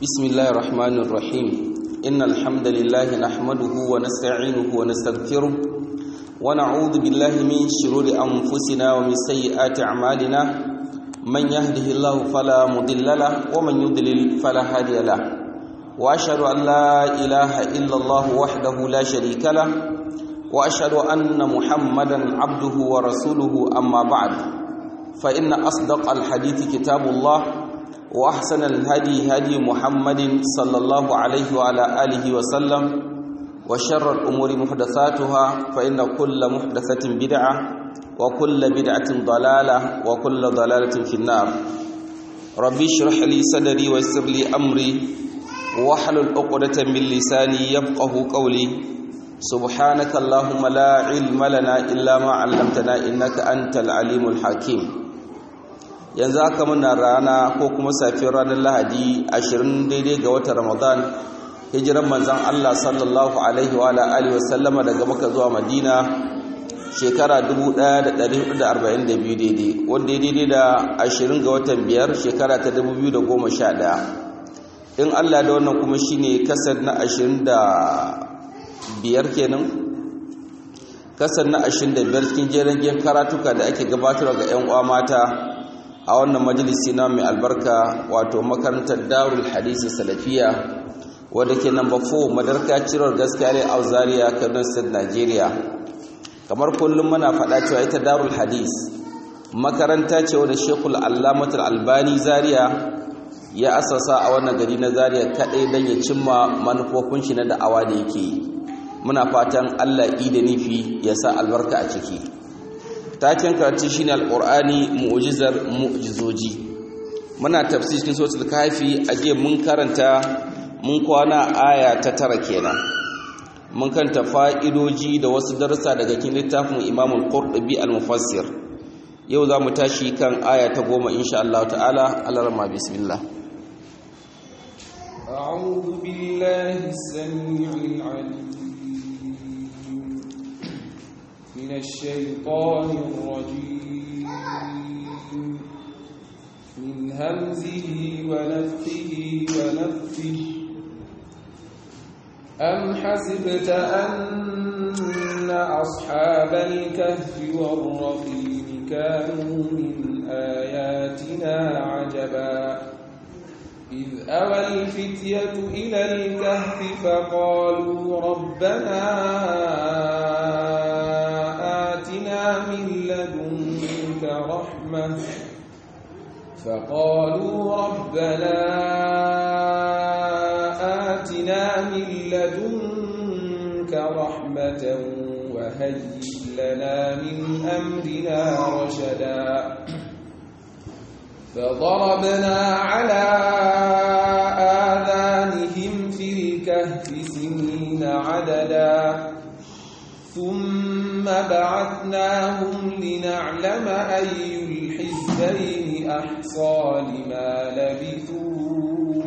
بسم الله الرحمن الرحيم إن الحمد لله نحمده ونستعينه ونستغفره ونعوذ بالله من شرور أنفسنا ومن سيئات أعمالنا من يهده الله فلا مضل له ومن يضلل فلا هادي له وأشهد أن لا إله إلا الله وحده لا شريك له وأشهد أن محمدا عبده ورسوله أما بعد فإن أصدق الحديث كتاب الله وأحسن الهدي هدي محمد صلى الله عليه وعلى آله وسلم وشر الأمور محدثاتها فإن كل محدثة بدعة وكل بدعة ضلالة وكل ضلالة في النار ربي اشرح لي صدري ويسر لي أمري واحلل عقدة من لساني يفقه قولي سبحانك اللهم لا علم لنا إلا ما علمتنا إنك أنت العليم الحكيم yanzu aka muna rana ko kuma safiyar ranar lahadi 20 daidai ga watan ramadan hijiran manzan allah sallallahu alaihi wa alihi wasallama daga maka zuwa madina shekara 1442 daidai wanda ya daidai da 20 ga watan biyar shekara ta 2011 in allah da wannan kuma shine kasar na 25 kenan kasar na 25 cikin jerin karatuka da ake gabatarwa ga 'yan uwa mata a wannan majalisi na mai albarka wato makarantar darul hadisi salafiya wadda ke namba 4 madarka cirar gaskiya ne a zaria kaduna state nigeria kamar kullum muna faɗa cewa ita darul hadis makaranta ce wadda shekul allamatul albani zaria ya asasa a wannan gari na zaria kaɗai don ya cimma manufofin shi na da'awa da yake yi muna fatan allah da nufi ya sa albarka a ciki taken karatu shine alqur'ani mu'jizar mu'jizoji muna tafsir cikin suratul kafi aje mun karanta mun kwana aya ta tara kenan mun kanta fa'idoji da wasu darussa daga cikin littafin Imam al-Qurtubi al-Mufassir yau zamu tashi kan aya ta goma insha Allah ta'ala alarma bismillah أعوذ بالله السميع العليم من الشيطان الرجيم من همزه ونفخه ونفخه أم حسبت أن أصحاب الكهف والرقيم كانوا من آياتنا عجبا إذ أوى الفتية إلى الكهف فقالوا ربنا من لدنك رحمة فقالوا ربنا آتنا من لدنك رحمة وهيئ لنا من أمرنا رشدا فضربنا على آذانهم في الكهف سنين عددا ثم بعثناهم لنعلم أي الحزبين أحصى لما لبثوا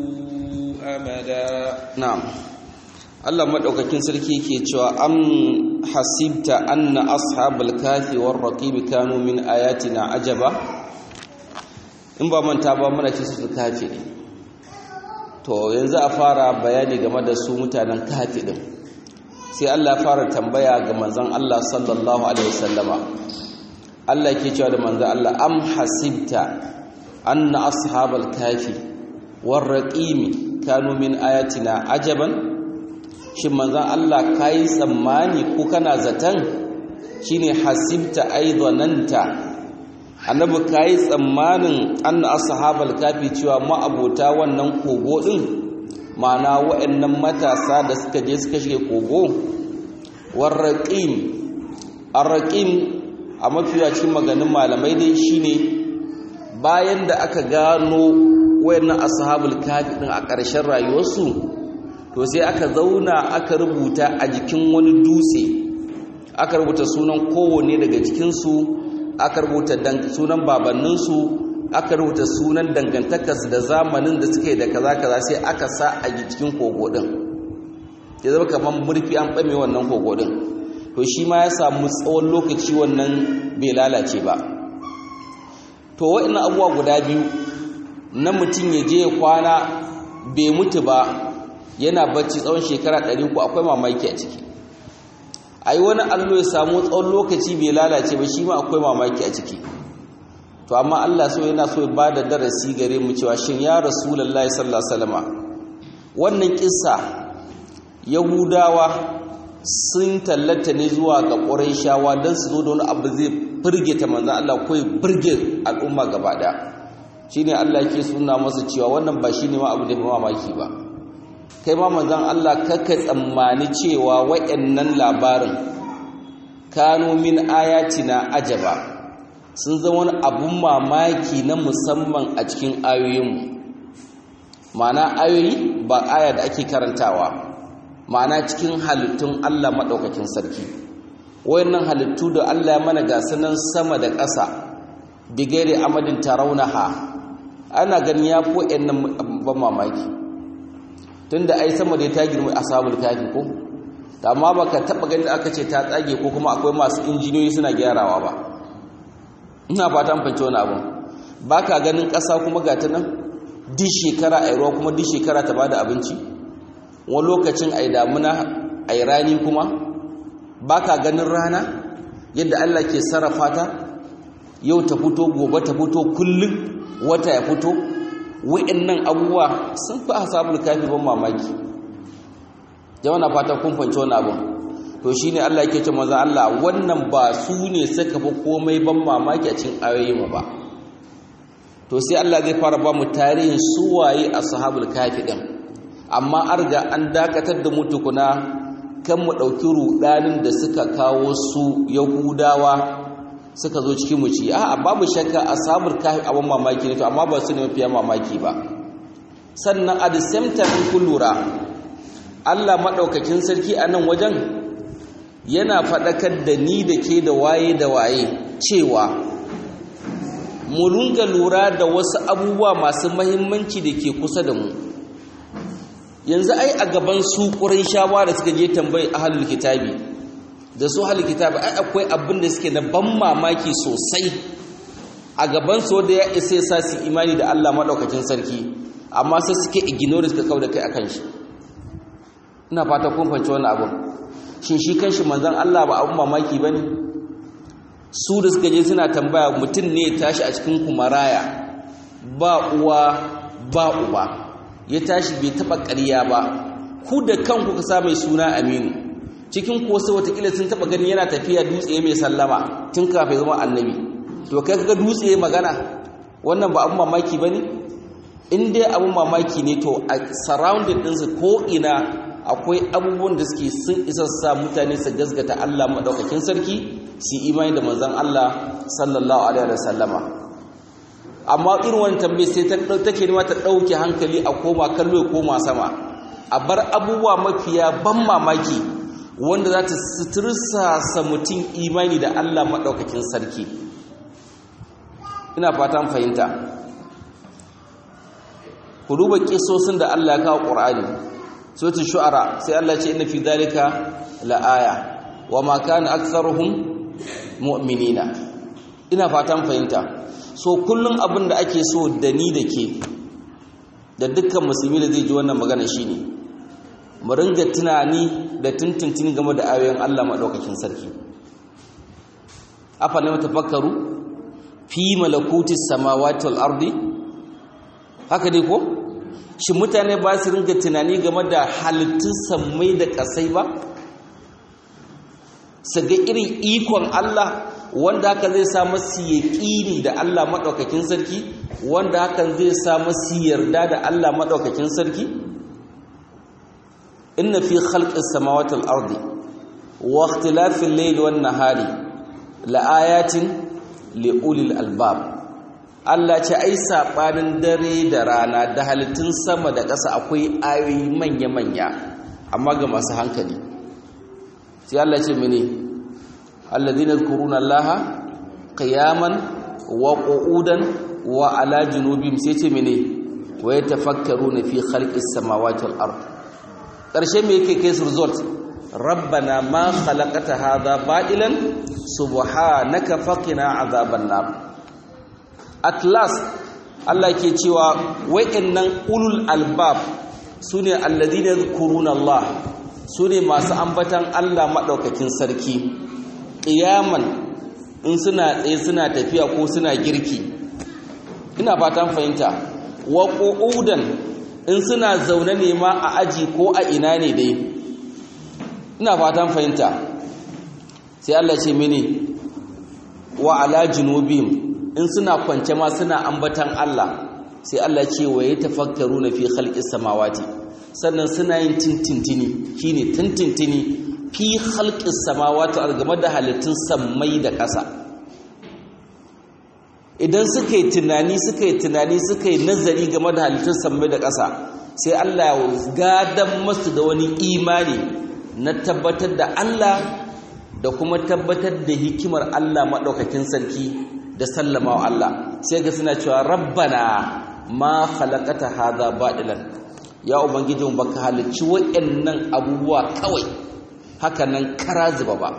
أمدا نعم Allah madaukakin sarki ke cewa am hasibta anna ashabal kafi war raqib kanu min ayatina ajaba in ba manta ba muna ce su kafi ne to yanzu a fara bayani game da su mutanen kafi din sai Allah fara tambaya ga manzon Allah sallallahu alaihi wasallama Allah yake cewa da manzon Allah am hasibta anna ashabal kafi war raqim kanu min ayatina ajaban shin manzon Allah kai tsammani ko kana zatan shine hasibta aidananta annabi kai tsammanin anna ashabal kafi cewa ma'abota wannan kogo din ma'ana waɗannan matasa da suka je suka shige kogo warraƙim arraƙim a mafiya cikin maganin malamai dai shine bayan da aka gano wayannan ashabul kafi din a ƙarshen rayuwarsu to sai aka zauna aka rubuta a jikin wani dutse aka rubuta sunan kowanne daga cikinsu aka rubuta sunan babanninsu aka rubuta sunan dangantakarsu da zamanin da suke da kaza kaza sai aka sa a cikin kogo din ya zama kamar murfi an ɓame wannan kogo din to shi ma ya samu tsawon lokaci wannan bai lalace ba to wa'annan abubuwa guda biyu na mutum ya je ya kwana bai mutu ba yana bacci tsawon shekara 300 akwai mamaki a ciki ai wani allo ya samu tsawon lokaci bai lalace ba shi ma akwai mamaki a ciki to amma Allah so yana so ya bada darasi gare mu cewa shin ya rasulullahi sallallahu alaihi wasallama wannan kissa yahudawa sun tallata ne zuwa ga ƙurayshawa don su zo da wani abu zai firgita manzan Allah ko ya firge al'umma gaba ɗaya shine Allah yake suna masa cewa wannan ba shine ma abu da ba mamaki ba kai ma manzan Allah kaka tsammani cewa wayannan labarin kanu min ayatina ajaba sun zama wani abun mamaki na musamman a cikin ayoyinmu ma'ana ayoyi ba aya da ake karantawa ma'ana cikin halittun Allah maɗaukakin sarki wayannan halittu da Allah ya mana ga sanan sama da ƙasa bigere amadin tarawunaha ana ganin ya fi wayannan ban mamaki tunda ai sama da ta girma ashabul kafi ko amma baka taba ganin aka ce ta tsage ko kuma akwai masu injiniyoyi suna gyarawa ba ina fatan fance wani abu baka ganin ƙasa kuma ga ta nan duk shekara ai ruwa kuma duk shekara ta bada abinci wani lokacin ai damuna ai rani kuma baka ganin rana yadda Allah ke sarrafa ta yau ta fito gobe ta fito kullum wata ya fito wa'annan abubuwa sun fi asabul kafi ban mamaki jama'a na fata kun fahimci wannan abun to shine Allah yake ce manzo Allah wannan ba su ne suka fi komai ban mamaki a cikin ayoyin mu ba to sai Allah zai fara ba mu tarihin suwaye ashabul kafi din amma arga an dakatar da mu tukuna kan mu dauki rudanin da suka kawo su yahudawa suka zo cikin mu ci a'a babu shakka ashabul kafi abin mamaki ne to amma ba su ne mafiya mamaki ba sannan at the same time kun lura Allah maɗaukakin sarki a nan wajen yana faɗakar da ni da ke da waye da waye cewa mu lunga lura da wasu abubuwa masu mahimmanci da ke kusa da mu yanzu ai a gaban su shawa da suka je tambayi ahlul kitabi da su ahlul kitabi ai akwai abin da suke na ban mamaki sosai a gaban su da ya isa ya sa su imani da Allah maɗaukakin sarki amma sai suke ignore suka kawo da kai akan shi ina fata kun fahimci wannan abun shin shi kanshi manzon Allah ba abun mamaki bane su da suka je suna tambaya mutum ne ya tashi a cikin kumaraya ba uwa ba uba ya tashi bai taba ƙarya ba ku da kanku ka sa mai suna Aminu cikin ko sai watakila sun taba ganin yana tafiya dutse mai sallama tun kafin zama annabi to kai kaga dutse magana wannan ba abun mamaki bane in dai abun mamaki ne to a surrounding ɗinsu ko ina akwai abubuwan da suke sun isa sa mutane su gasgata Allah maɗaukakin sarki su imani da manzon Allah sallallahu alaihi wa sallama amma irin wani tambaye sai ta take nema ta ɗauke hankali a koma kallo ya koma sama a bar abubuwa mafiya ban mamaki wanda za ta sutursa sa mutum imani da Allah maɗaukakin sarki ina fatan fahimta ku duba kisosin da Allah ya kawo Qur'ani suratul shu'ara sai Allah ce inna fi dhalika laaya wama kana aktharuhum mu'minina ina fatan fahimta so kullun abin da ake so da ni da ke da dukkan musulmi da zai ji wannan magana shine mu ringa tunani da tuntuntuni game da ayoyin Allah madaukakin sarki afa ne tafakkaru fi malakutis samawati wal ardi haka dai ko shi mutane ba su ringa tunani game da halittun sammai da ƙasai ba su ga irin ikon Allah wanda haka zai sa masu yaƙini da Allah maɗaukakin sarki wanda hakan zai sa masu yarda da Allah maɗaukakin sarki inna fi khalqis samawati wal ardi wa ikhtilafil layli wan nahari la ayatin li ulil albab Allah ce ai saɓanin dare da rana da halittun sama da ƙasa akwai ayoyi manya-manya amma ga masu hankali sai Allah ce mene alladhina yadhkuruna Allaha qiyaman wa qu'udan wa ala junubihim sai ce mene wa yatafakkaruna fi khalqis samawati wal ard ƙarshe me yake kai su result rabbana ma khalaqata hadha ba'ilan subhanaka faqina azaban nar at last Allah ke cewa wa'annan ulul albab sune alladhina yadhkuruna Allah sune masu ambatan Allah madaukakin sarki qiyaman in suna tsaye suna tafiya ko suna girki ina fatan fahimta wa qu'udan in suna zaune ne ma a aji ko a ina ne dai ina fatan fahimta sai Allah ce mini wa ala junubihim in suna kwance ma suna ambatan Allah sai Allah ce wa yatafakkaruna fi khalqis samawati sannan suna yin tintintini shine tintintini fi khalqis samawati game da halittun sammai da ƙasa idan suka yi tunani suka yi tunani suka yi nazari game da halittun sammai da ƙasa sai Allah ya gadan masu da wani imani na tabbatar da Allah da kuma tabbatar da hikimar Allah maɗaukakin sarki da sallama wa Allah sai ga suna cewa rabbana ma khalaqata hadha badilan ya ubangijin baka halicci wayannan abubuwa kawai haka nan kara zuba ba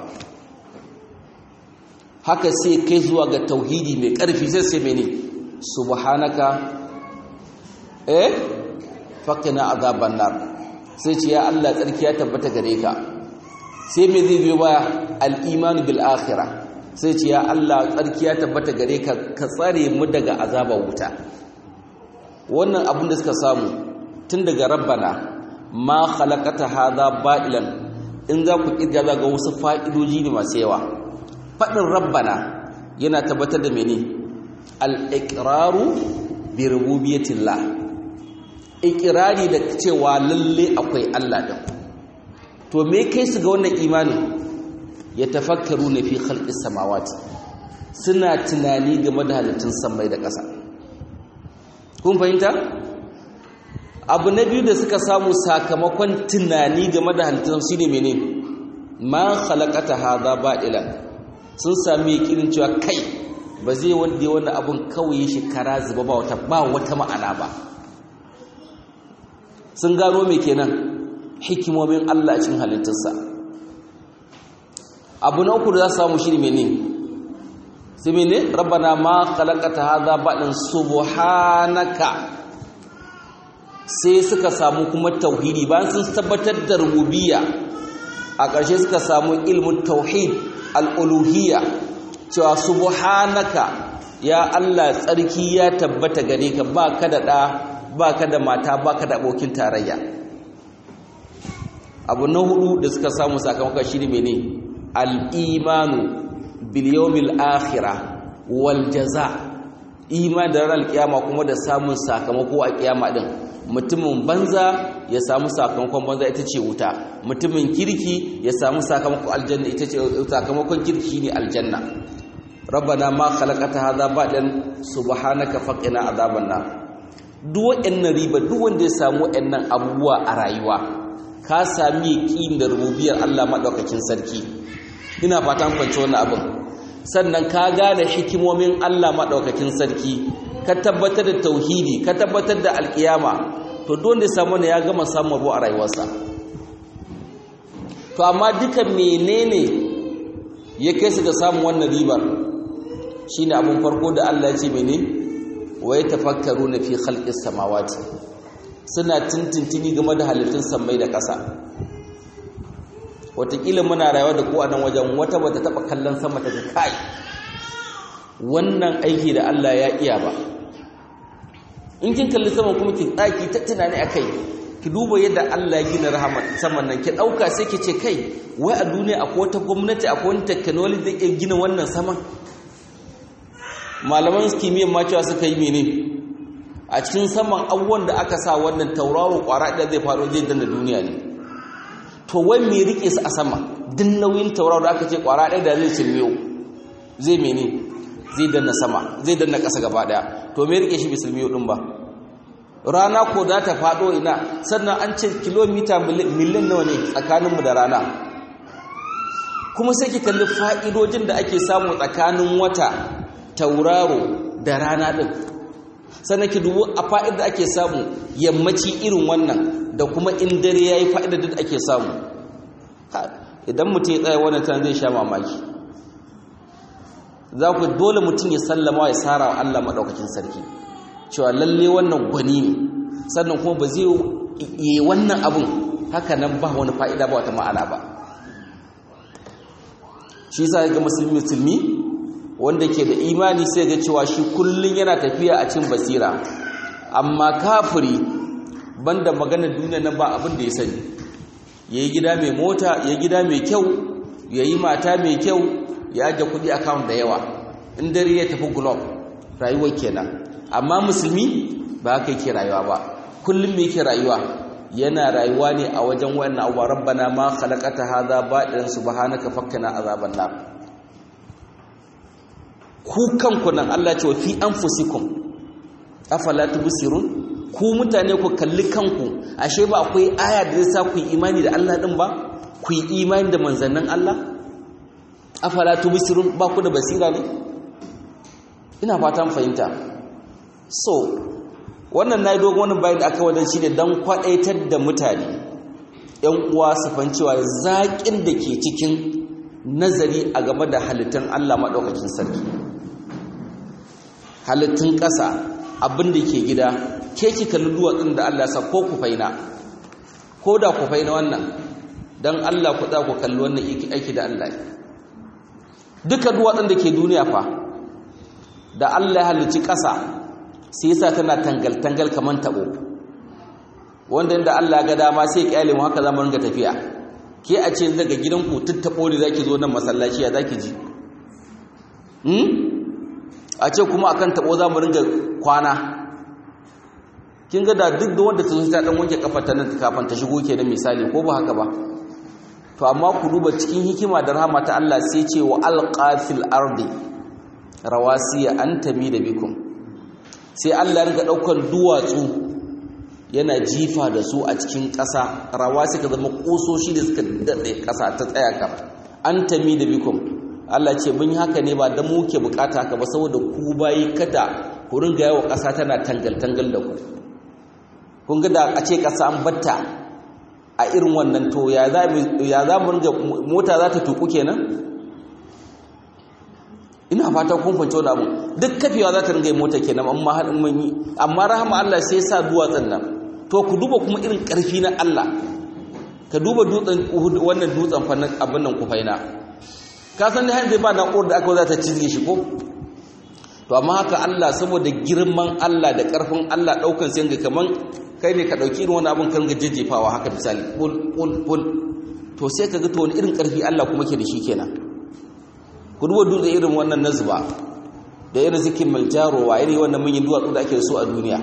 haka sai kai zuwa ga tauhidi mai ƙarfi sai sai mene subhanaka eh faqina azaban nar sai ce ya Allah tsarki ya tabbata gare ka sai me zai biyo baya al-iman bil akhirah sai ce ya Allah tsarki ya tabbata gare ka ka tsare mu daga azabar wuta wannan abin da suka samu tun daga rabbana ma khalaqata hadha ba'ilan in za ku kirga za ga wasu fa'idoji ne masu yawa faɗin rabbana yana tabbatar da mene al-iqraru bi rububiyyatillah iqrari da cewa lalle akwai Allah din to me kai su ga wannan imanin ya tafakkaru na fi khalqis samawati suna tunani game da halittun samai da ƙasa kun fahimta abu na biyu da suka samu sakamakon tunani game da halittun shi ne mene ma khalaqata hadha ba'ilan sun sami yakinin cewa kai ba zai wanda wani abun kawai shi kara zuba ba wata ba wata ma'ana ba sun gano me kenan hikimomin Allah a cikin halittarsa abu na uku da za su samu shi ne mene sai mene rabbana ma khalaqata hadha ba'dan subhanaka sai suka samu kuma tauhidi bayan sun tabbatar da rububiyya a ƙarshe suka samu ilmin tauhid al-uluhiyya cewa subhanaka ya Allah tsarki ya tabbata gare ka ba ka da ɗa ba ka da mata ba ka da abokin tarayya abu na hudu da suka samu sakamakon shi ne mene al'imanu biliyomil akhira wal jaza iman da ranar kiyama kuma da samun sakamako a kiyama din mutumin banza ya samu sakamakon banza ita ce wuta mutumin kirki ya samu sakamakon aljanna ita ce sakamakon kirki ne aljanna rabbana ma khalaqata hadha ba'dan subhanaka faqina azaban nar duk waɗannan riba duk wanda ya samu waɗannan abubuwa a rayuwa ka sami yaƙin da rububiyar Allah madaukakin sarki ina fatan kwance wannan abin sannan ka gane hikimomin Allah maɗaukakin sarki ka tabbatar da tauhidi ka tabbatar da alƙiyama to don da samu ne ya gama samun ruwa a rayuwarsa to amma duka menene ya kai su ga samun wannan ribar shine abin farko da Allah ya ce mene wa yatafakkaruna fi khalqis samawati suna tintintini game da halittun sammai da ƙasa watakila muna rayuwa da ku a nan wajen wata bata taba kallon sama ta kai wannan aiki da Allah ya iya ba in kin kalli sama kuma ki tsaki ta tunani akai ki duba yadda Allah ya gina rahama saman nan ki dauka sai ki ce kai wai a duniya akwai wata gwamnati akwai wani technology da ke gina wannan saman malaman kimiyyar ma cewa suka yi mene a cikin saman abubuwan da aka sa wannan tauraro kwara da zai faru zai danna duniya ne to wai me rike su a sama din nauyin tauraro da aka ce kwara ɗaya da zai silmiyo zai mene zai danna sama zai danna ƙasa gaba ɗaya to me rike shi bai silmiyo ɗin ba rana ko za ta faɗo ina sannan an ce kilomita miliyan nawa ne tsakaninmu da rana kuma sai ki kalli fa'idojin da ake samu tsakanin wata tauraro da rana ɗin sannan ki dubu a fa'id da ake samu yammaci irin wannan da kuma in dare ya yi fa'idar da ake samu idan mutum ya tsaye wannan tana zai sha mamaki za ku dole mutum ya sallama ya tsara wa Allah maɗaukakin sarki cewa lalle wannan gwani ne sannan kuma ba zai yi wannan abun haka nan ba wani fa'ida ba wata ma'ana ba shi sa ga musulmi musulmi wanda ke da imani sai ga cewa shi kullum yana tafiya a cin basira amma kafiri banda maganar duniya nan ba abin da ya sani yayi gida mai mota yayi gida mai kyau yayi mata mai kyau ya aje kudi account da yawa in dare ya tafi globe rayuwar kenan amma musulmi ba haka yake rayuwa ba kullum me yake rayuwa yana rayuwa ne a wajen wannan abuwa rabbana ma khalaqata hadha ba'ilan subhanaka fakkana azaban nar ku kanku nan Allah ce wa fi anfusikum afala tubsirun ku mutane ku kalli kanku ashe ba akwai aya da zai sa ku yi imani da Allah din ba ku yi imani da manzannin Allah afala tubsirun ba ku da basira ne ina fatan fahimta so wannan nayi dogon wani bayan da aka wadan shi ne dan kwadaitar da mutane yan uwa su fancewa zaƙin da ke cikin nazari a game da halittun Allah madaukakin sarki halittun ƙasa abin da ke gida ke ki kalli duwatsun da Allah sa ko ku faina ko da ku faina wannan don Allah ku za ku kalli wannan aiki da Allah duka duwatsun da ke duniya fa da Allah ya halicci ƙasa sai yasa tana tangal-tangal kamar taɓo wanda inda Allah ga dama sai kyale mu haka zamu ringa tafiya ke a ce daga gidanku tuttabo ne zaki zo nan masallaci ya zaki ji a ce kuma akan tabo za mu ringa kwana kin ga da duk da wanda ta zo ta dan wanke kafar ta nan kafin ta shigo kenan misali ko ba haka ba to amma ku duba cikin hikima da rahama ta Allah sai ce wa alqafil ardi rawasiya an da bikum sai Allah ya riga daukan duwatsu yana jifa da su a cikin ƙasa rawasi ka zama ƙusoshi da suka daɗe ƙasa ta tsaya ka an da bikum Allah ce mun yi haka ne ba don muke bukata haka ba saboda ku bayi kada ku ringa yawa ƙasa tana tangal-tangal da ku kun ga da a ce ƙasa an batta a irin wannan to ya za mu ringa mota za ta tuku kenan ina fata kun fahimci wani abu duk kafewa za ta ringa yi mota kenan amma haɗin mun yi amma rahama Allah sai sa duwatsun nan to ku duba kuma irin ƙarfi na Allah ka duba dutsen wannan dutsen fannin abin nan kufaina ka san har zai ba na'urar da aka za ta cizge shi ko to amma haka Allah saboda girman Allah da ƙarfin Allah ɗaukan sai ga kaman kai ne ka ɗauki irin wani abin kan ga jejjefawa haka misali pul pul pul to sai ka ga to wani irin ƙarfi Allah kuma ke da shi kenan ku duba dutse irin wannan nazba da irin zikin maljarowa irin wannan manyan duwatsu da ake da su a duniya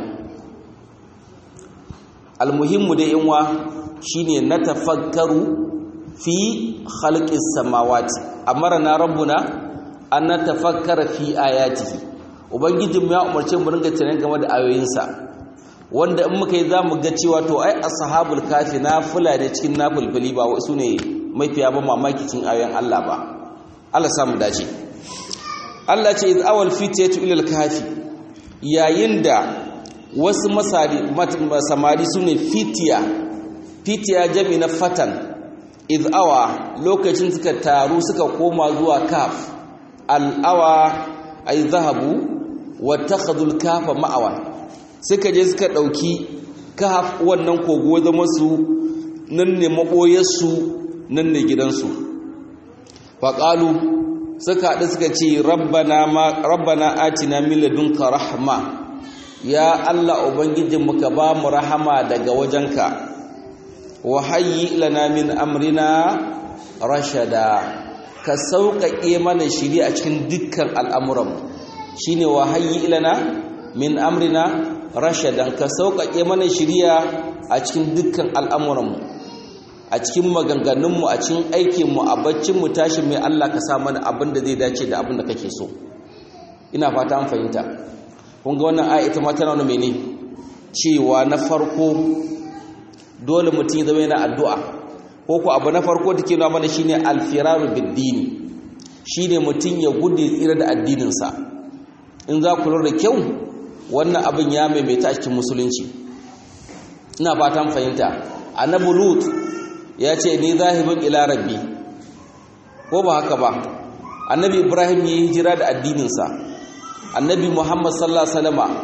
almuhimmu da yanwa shine na tafakkaru fi khalqis samawati amarna rabbuna an natafakkara fi ayatihi ubangijin ya umarce mu ringa tunanin game da ayoyinsa wanda in muka yi zamu ga cewa to ai ashabul kafi nafila ne cikin nafilfili ba wasu ne mafiya ba mamaki cikin ayoyin Allah ba Allah samu dace Allah ce iz awal fitatu ila al-kafi yayin da wasu samari su ne fitiya fitiya jami na fatan izawa lokacin suka taru suka koma zuwa kaf al'awa ay zahabu wattakhadul kafa ma'awan suka je suka dauki kaf wannan kogo zama su nan ne maboyarsu nan ne gidansu faqalu suka haɗu suka ce rabbana ma rabbana atina min ladunka rahma ya Allah Ubangijinmu ka ba mu rahama daga wajenka wa hayyi lana min amrina rashada ka sauƙaƙe mana shiri a cikin dukkan al'amuranmu shine wa hayyi lana min amrina rashadan ka sauƙaƙe mana shiriya a cikin dukkan al'amuranmu a cikin maganganunmu a cikin aikinmu a baccinmu tashi mai Allah ka sa mana abin da zai dace da abin da kake so ina fata an fahimta kun ga wannan aya ita ma tana wani mene cewa na farko dole mutum ya zama yana addu'a ko ku abu na farko da ke nuna mana shine alfiraru biddini shine mutum ya gudu tsira da addininsa in za ku lura da kyau wannan abin ya maimaita a cikin musulunci ina fatan fahimta annabi lut ya ce ni zahibin ila rabbi ko ba haka ba annabi ibrahim ya yi hijira da addininsa annabi muhammad sallallahu alaihi wasallama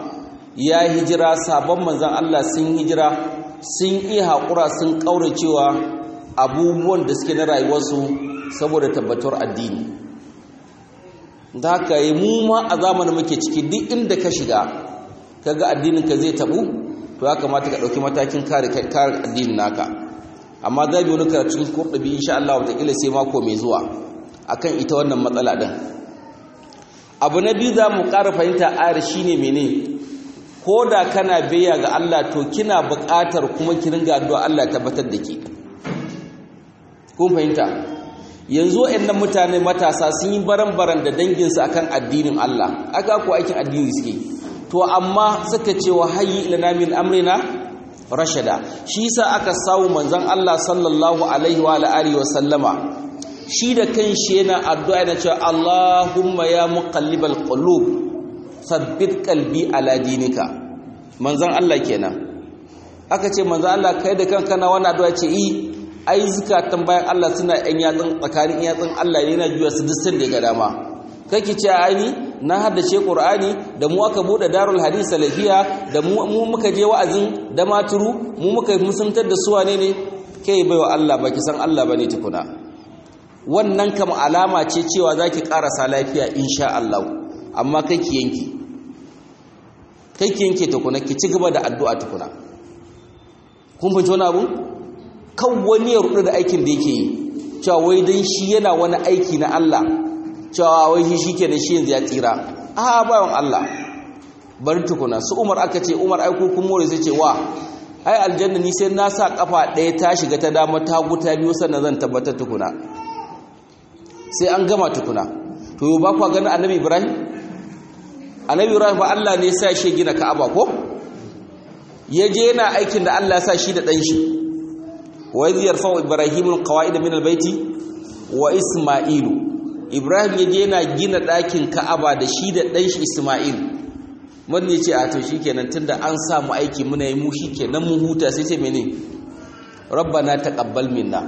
ya hijira sabon manzan Allah sun hijira sun iya haƙura sun ƙauracewa abubuwan da suke na rayuwarsu saboda tabbatar addini da haka yi mu ma a zamanin muke ciki duk inda ka shiga kaga addinin ka zai tabu to ya kamata ka ɗauki matakin kare kare addinin naka amma za bi wani karatun kurɗabi insha Allah wataƙila sai mako mai zuwa akan ita wannan matsala ɗin abu na biyu za mu ƙara fahimta ayar shine mene ko da kana biya ga Allah to kina buƙatar kuma ki ringa addu'a Allah ya tabbatar da ke kun fahimta yanzu waɗannan mutane matasa sun yi baran-baran da danginsu akan addinin Allah aka ko aikin addini suke to amma suka ce wa hayyi ilana min amrina rashada shi yasa aka samu manzon Allah sallallahu alaihi wa alihi wa sallama shi da kanshi yana addu'a yana cewa Allahumma ya muqallibal qulub sabbit qalbi ala dinika manzon Allah kenan aka ce manzon Allah kai da kanka na wannan addu'a ce yi ai zukatan bayan Allah suna yan yatsun tsakanin yatsun Allah yana juya su duk sanda ga dama kake ce ai na haddace Qur'ani da mu aka bude Darul Hadith Salafiya da mu muka je wa'azin da maturu mu muka musuntar da su wane ne kai baiwa Allah baki san Allah bane tukuna wannan kam alama ce cewa zaki karasa lafiya insha Allah amma kai ki yanki kai ki yanke tukuna ki ci gaba da addu'a tukuna kun fahimci wani abu kan wani ya rudu da aikin da yake yi cewa wai dan shi yana wani aiki na Allah cewa wai shi shikenan shi yanzu ya tsira a bayan Allah bari tukuna su Umar aka ce Umar ai ko kun more sai ce wa ai aljanna ni sai na sa kafa ɗaya ta shiga ta dama ta guta biyu sannan zan tabbatar tukuna sai an gama tukuna to yau ba kwa ganin annabi Ibrahim annabi Ibrahim ba Allah ne ya sa shi gina Ka'aba ko ya je yana aikin da Allah ya sa shi da ɗan shi wa idh yarfa'u ibrahimu alqawa'id min albayti wa isma'ilu ibrahim yaje yana gina ɗakin ka'aba da shi da ɗan shi isma'il mun ne ce a to shikenan tunda an samu aiki muna yi mu shikenan mu huta sai ce mene rabbana taqabbal minna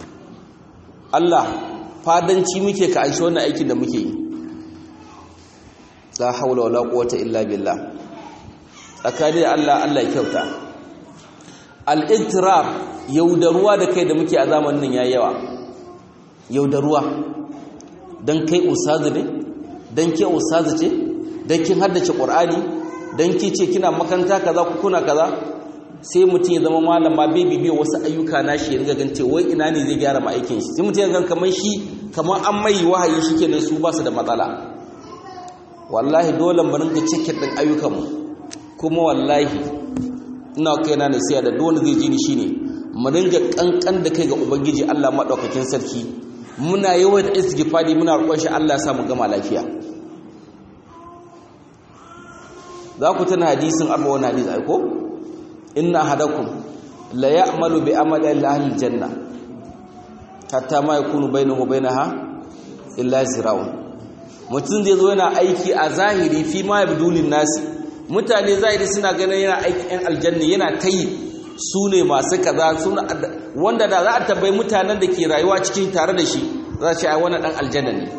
Allah fadanci muke ka anshi wannan aikin da muke yi la haula wala quwwata illa billah tsakanin Allah Allah ya kyauta al-ittirab yaudaruwa da kai da muke a zamanin nan yayi yawa yaudaruwa dan kai ustazu ne dan ke ustazu ce dan kin haddace qur'ani dan ki ce kina makaranta kaza ku kuna kaza sai mutum ya zama malama bai bibiya wasu ayyuka na shi ya riga gan ce wai ina ne zai gyara ma aikin shi sai mutum ya gan kamar shi kamar an mai wahayi shikenan su ba su da matsala wallahi dole mu ringa cikin din ayyukan mu kuma wallahi ina kaina nasiya da dole zai ji ni shine mu dinga kankan da kai ga ubangiji Allah madaukakin sarki muna yawan istighfari muna roƙon shi Allah ya sa mu gama lafiya za ku tana hadisin arba wani hadisi aiko inna ahadakum la ya'malu bi amali ahli janna hatta ma yakunu bainahu bainaha illa ziraun mutum zai zo yana aiki a zahiri fi ma yabdulin nasi mutane zahiri suna ganin yana aiki yan aljanna yana tayi su ne masu kaza suna wanda da za a tabbai mutanen da ke rayuwa cikin tare da shi za su ai wannan dan aljanna ne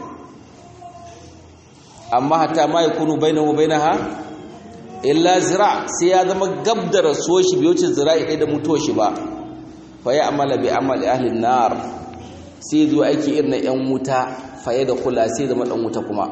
amma hatta ma yakunu bainahu bainaha illa zira sai ya zama gab da rasuwar shi bai wuce zira'i ɗaya da mutuwar shi ba fa ya amala bi amali ahlin nar sai zuwa aiki irin na yan wuta fa ya da kula sai zama dan wuta kuma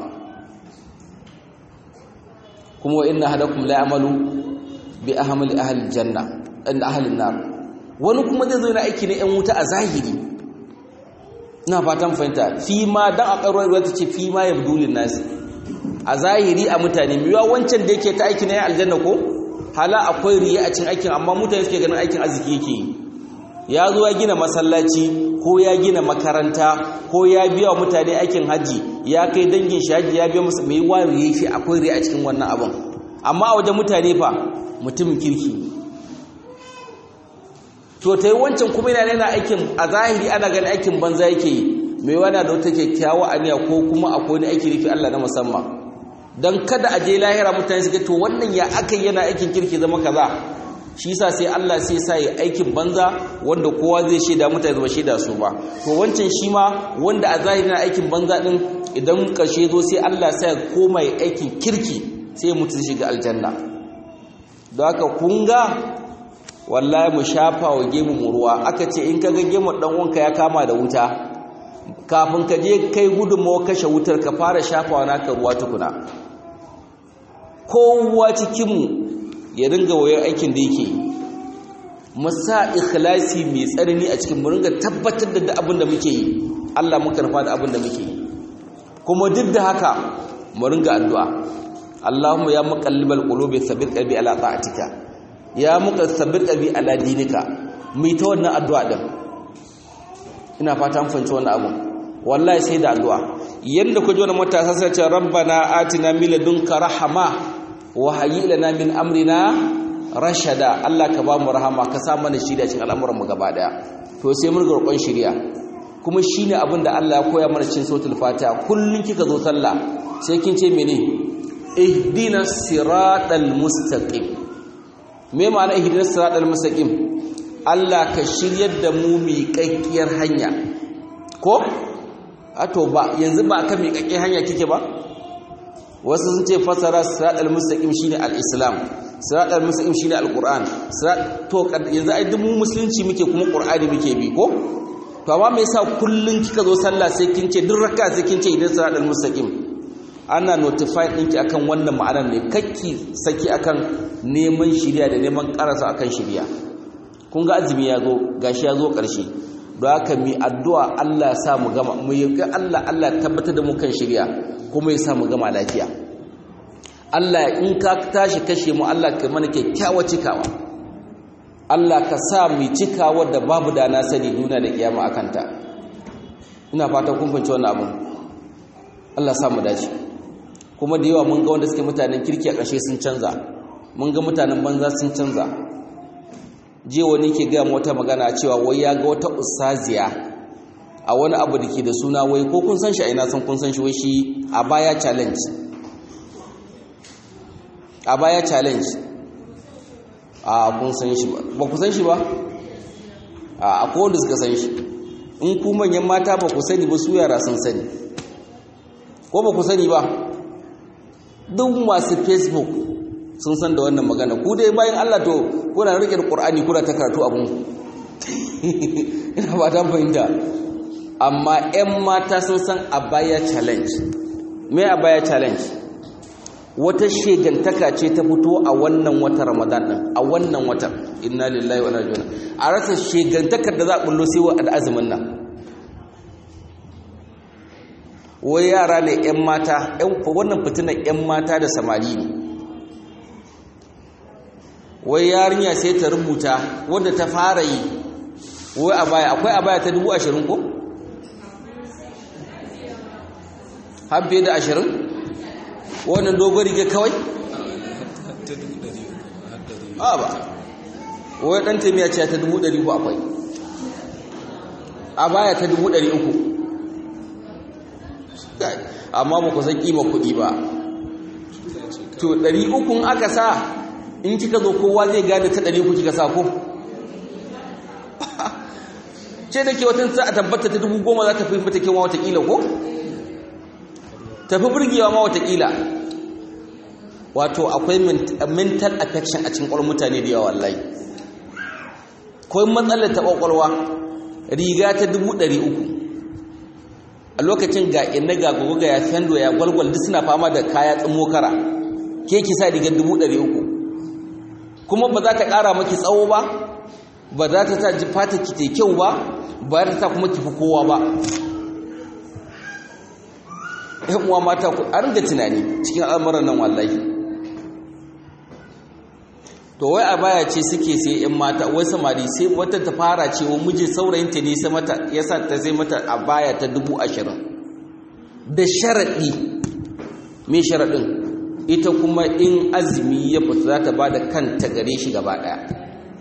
kuma wa inna hadakum la ya'malu bi ahmali ahli janna inda ahlin nar wani kuma zai zo yana aiki na yan wuta a zahiri ina fatan fahimta fi ma dan a ƙarwar ruwa ta ce fi ma yabdulin nasi a zahiri a mutane miwa wancan da yake ta aiki na yan aljanna ko hala akwai riya a cikin aikin amma mutane suke ganin aikin arziki yake yi ya zo ya gina masallaci ko ya gina makaranta ko ya biya wa mutane aikin haji ya kai dangin shi haji ya biya musu mai wa riya shi akwai riya a cikin wannan abin amma a wajen mutane fa mutumin kirki to ta yi wancan kuma yana yana aikin a zahiri ana ganin aikin banza yake yi mai wana da wata kyakkyawa aniya ko kuma akwai wani aiki rufi Allah na musamman don kada a je lahira mutane su ga to wannan ya aka yana aikin kirki zama kaza shi yasa sai Allah sai sa yi aikin banza wanda kowa zai shaida mutane zama shaida su ba to wancan shi ma wanda a zahiri na aikin banza din idan karshe zo sai Allah sai koma yi aikin kirki sai mutum shiga aljanna don haka kunga wallahi mu shafa wa gemu mu ruwa aka ce in ka ga gemu dan uwanka ya kama da wuta kafin ka je kai gudunmawa kashe wutar ka fara shafawa naka ruwa tukuna kowa cikinmu ya dinga wayar aikin da yake masa ikhlasi mai tsanani a cikin mu ringa tabbatar da abin da muke yi Allah muka rufa da abin da muke yi kuma duk da haka mu ringa addu'a Allahumma ya muqallibal qulubi thabbit qalbi ala ta'atika ya muqassabit qalbi ala dinika mu ta wannan addu'a din ina fata mun fahimci wannan abu wallahi sai da addu'a yanda ku ji wannan matasa sai ce rabbana atina min ladunka rahama wa hayyi lana min amrina rashada Allah ka ba mu rahama ka sa mana shiriya cikin al'amuran mu gaba daya to sai mun roƙon shiriya kuma shine abin da Allah ya koya mana cikin suratul fatiha kullun kika zo sallah sai kin ce mene ihdinas siratal mustaqim me ma'ana ihdinas siratal mustaqim Allah ka shiryar da mu miƙaƙƙiyar hanya ko ato ba yanzu ba kan miƙaƙƙiyar hanya kike ba wasu sun ce fasara siratal mustaqim shine al-islam siratal mustaqim shine al-qur'an to yanzu ai duk mu musulunci muke kuma qur'ani muke bi ko to amma me yasa kullun kika zo sallah sai kin ce duk raka sai kin ce idan siratal mustaqim ana notify ɗinki akan wannan ma'anar ne kakki saki akan neman shiriya da neman karasa akan shiriya kun ga azumi ya zo gashi ya zo ƙarshe don haka mi addu'a Allah sa mu gama mu yi Allah Allah tabbatar da mu kan shiriya kuma ya sa mu gama lafiya Allah in ka tashi kashe mu Allah ka mana kyakkyawa cikawa Allah ka sa mu cikawa da babu da na sani duniya da kiyama akan ta ina fata kun fahimci wannan abun Allah sa mu dace kuma da yawa mun ga wanda suke mutanen kirki a ƙarshe sun canza mun ga mutanen banza sun canza je wani ke gaya wata magana cewa wai ya ga wata ustaziya a wani abu da ke da suna wai ko kun san shi a ina san kun san shi wai shi a baya challenge a baya challenge a kun san shi ba ba ku san shi ba a akwai wanda suka san shi in ku manyan mata ba ku sani ba su yara sun sani ko ba ku sani ba duk masu facebook sun san da wannan magana ku dai bayan Allah to kuna rike da Qur'ani kuna ta karatu abun ina ba ta fahimta amma ƴan mata sun san abaya challenge me abaya challenge wata shegantaka ce ta fito a wannan wata Ramadan din a wannan wata inna lillahi wa inna ilaihi a rasa shegantakar da za a bullo sai wa azumin nan wai yara ne ƴan mata ƴan wannan fitinar ƴan mata da samari ne wai yarinya sai ta rubuta wanda ta fara yi wai a baya akwai a baya ta dubu ashirin ko? har fiye da ashirin? wannan dogon riga kawai? a ba wai ɗan taimiyya ce ta dubu ɗari uku akwai a baya ta dubu ɗari uku amma ba ku san ƙima kuɗi ba to ɗari ukun aka sa in kika zo kowa zai gane ta ɗari ku kika sa ko ce da ke watan sa a tabbata ta dubu goma za ta fi fita kewa watakila ko tafi burgewa ma watakila wato akwai mental affection a cikin ƙwar mutane da yawa wallahi kawai matsalar ta ƙwaƙwalwa riga ta dubu ɗari uku a lokacin ga ina ga gugu ga ya fendo ya gwalgwal duk suna fama da kaya tsimo kara ke ki sa rigar dubu ɗari uku kuma ba za ta ƙara maki tsawo ba ba za ta ta fata ki ta kyau ba ba za ta ta kuma ki fi kowa ba ‘yan uwa mata ku an ga tunani cikin al'amuran nan wallahi to wai a baya ce suke sai ‘yan mata wai samari sai wata ta fara ce wa miji saurayinta ne ya sa ta sai mata a baya ta dubu ashirin da sharaɗi mai sharaɗin ita kuma in azumi ya fita za ta ba da kanta gare shi gaba ɗaya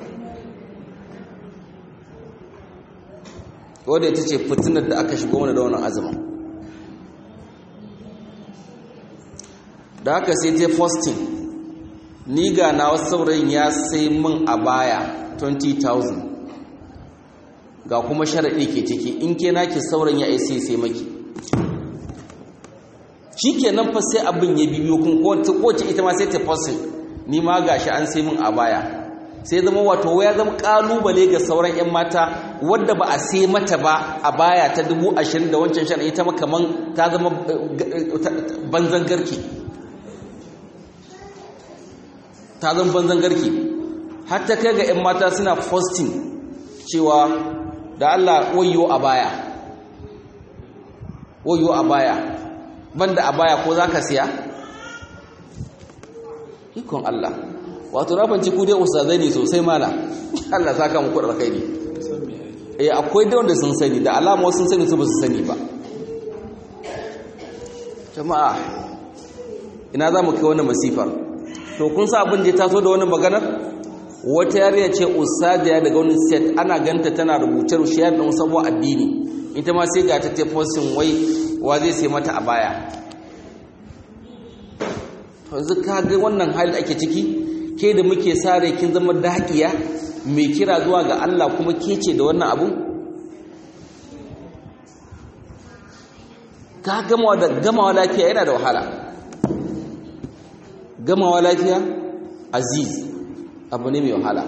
wadda ita ce fitinar da aka shigo mana da wannan azumin da haka sai ta fostin ni ga na wasu saurayin ya sai min a baya 20,000 ga kuma sharaɗi ke ciki in ke naki saurayin ya aise sai maki shi ke nan fa sai abin ya bibiyo kun kowace ita ma sai ta fasin ni ma gashi an sai min a baya sai zama wato ya zama kalubale ga sauran 'yan mata wadda ba a sai mata ba a baya ta dubu ashirin da wancan shan ita kaman ta zama banzan garki ta zama banzan garki har ta kai ga 'yan mata suna posting cewa da Allah wayo a baya wayo a baya banda a baya ko za ka siya ikon Allah wato na banci ku dai ustazai ne sosai mala Allah saka muku da kai ne eh akwai da wanda sun sani da alama sun sani su ba su sani ba jama'a ina za mu kai wannan masifar to kun sa abin da ya taso da wannan maganar wata yariya ce ustaziya daga wani set ana ganta tana rubuce rushiyar da sabuwar addini ita ma sai ga ta tefosin wai wa zai sai mata a baya yanzu ka ga wannan hali ake ciki ke da muke sare kin zama daƙiya mai kira zuwa ga Allah kuma ke ce da wannan abu ka gamawa da gamawa lafiya yana da wahala gamawa lafiya aziz abu ne mai wahala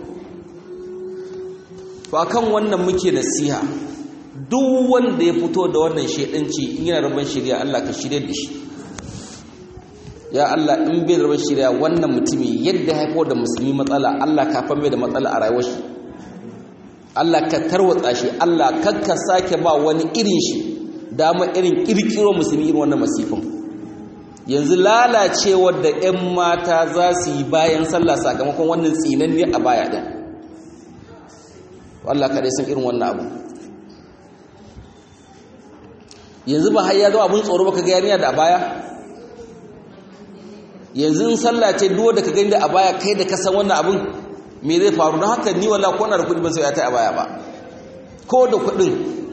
to akan wannan muke nasiha duk wanda ya fito da wannan shedanci in yana rabon shirya Allah ka shirye da shi ya Allah in bai rabon shirya wannan mutumi yadda haifo da musulmi matsala Allah ka fa mai da matsala a rayuwar shi Allah ka tarwatsa shi Allah kakka sake ba wani irin shi dama irin kirkiro musulmi irin wannan masifin yanzu lalacewar da 'yan mata za su yi bayan sallah sakamakon wannan tsinanne a baya ɗin Allah kaɗai sun irin wannan abu yanzu ba har ya zo abin tsoro baka ga yarinya da a baya yanzu in sallah ce duwa da ka gani da a baya kai da ka san wannan abin me zai faru don haka ni wala ko na da kuɗi ban sai ya ta a baya ba ko da kuɗin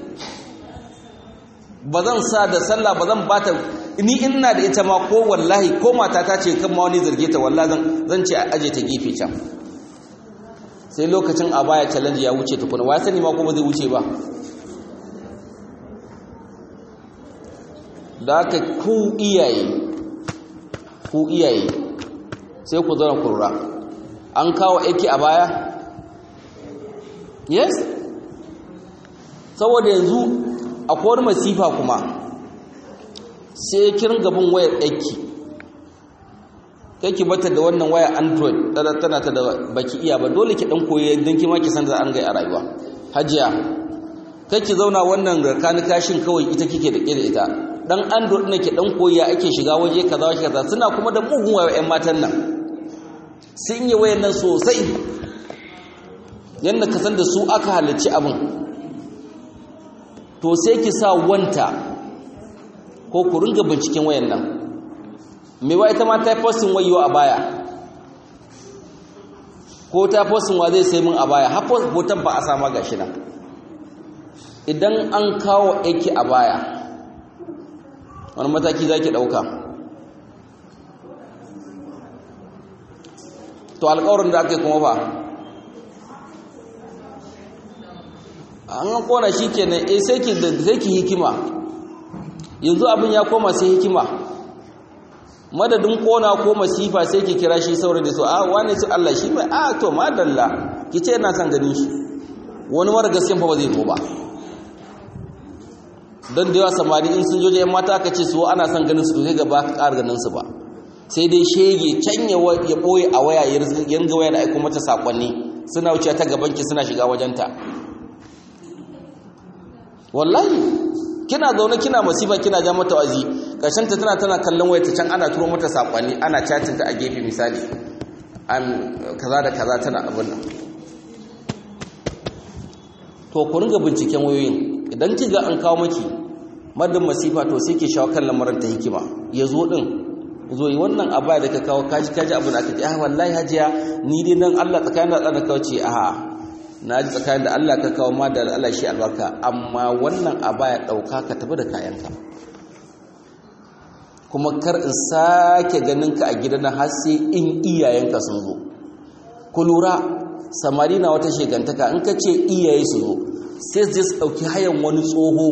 ba zan sa da sallah ba zan bata ni ina da ita ma ko wallahi ko mata ta ce kan ma wani zarge ta wallahi zan zan ce a aje ta gefe can sai lokacin a baya challenge ya wuce tukuna wai sani ma ko ba zai wuce ba da haka ku iyaye ku iyaye sai ku zauna kurra an kawo aiki a baya yes saboda yanzu akwai wani masifa kuma sai kirin gaban wayar ɗaki ki bata da wannan waya android tana ta da baki iya ba dole ki ɗan koyi don kima ki san da an gai a rayuwa hajiya ki zauna wannan rakani kashin kawai ita kike da ƙira ita dan android ne ki dan koyi ya ake shiga waje kaza waje kaza suna kuma da mugun waya ƴan matan nan sun yi wayan nan sosai yanda ka san da su aka halarci abin to sai ki sa wanta ko ku ringa binciken wayan nan me wa ita ma ta postin wayo a baya ko ta postin wa zai sai min a baya har hoton ba a sama gashi nan idan an kawo aiki a baya wani mataki za ki ɗauka to alƙawarin da aka yi kuma ba an kona shi kenan eh sai ki sai ki hikima yanzu abin ya koma sai hikima madadin kona ko masifa sai ki kira shi saurayi da so a wani su Allah shi mai a to madalla ki ce ina son ganin shi wani mara gaskiyan fa ba zai zo ba don da yawa samari in sun joje yan mata aka ce su ana son ganin su sai gaba ka ƙara ganin su ba sai dai shege can ya ɓoye a waya ya ringa waya da aiko mata sakonni suna wuce ta gabanki suna shiga wajenta wallahi kina zaune kina masifa kina ja mata wazi ƙarshen ta tana tana kallon waya ta can ana turo mata sakonni ana chatting ta a gefe misali an kaza da kaza tana abin nan to ku ringa binciken wayoyin idan kiga an kawo maki madin masifa to sai ke shawo kan lamarin ta hikima ya zo din zo yi wannan abaya da ka kawo kaji kaji abin da aka ce ah wallahi hajiya ni dai nan Allah tsakanin da Allah da kawo ce a na ji tsakanin da Allah ka kawo ma da Allah shi albarka amma wannan abaya dauka ka tafi da kayanka kuma kar in sake ganin ka a gidan har sai in iyayenka sun zo ku lura samari na wata shegantaka in ka ce iyaye su zo sai su je su ɗauki hayan wani tsoho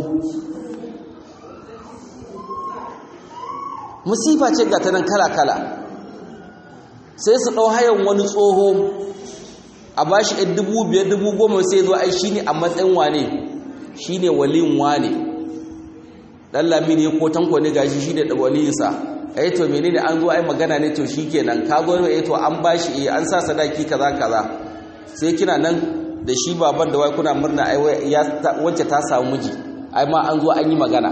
musifa ce ga ta nan kala-kala sai su ɗau hayan wani tsoho a ba shi ɗan dubu biyar dubu goma sai zo ai shi ne a matsayin wane shi ne walin wane ɗan lami ne ko tanko ne gashi shi ne da waliyinsa ai to menene an zo ai magana ne to shikenan ka go ai to an bashi eh an sa sadaki kaza kaza sai kina nan da shi baban da wai kuna murna ai ya wacce ta samu miji ai ma an zo an yi magana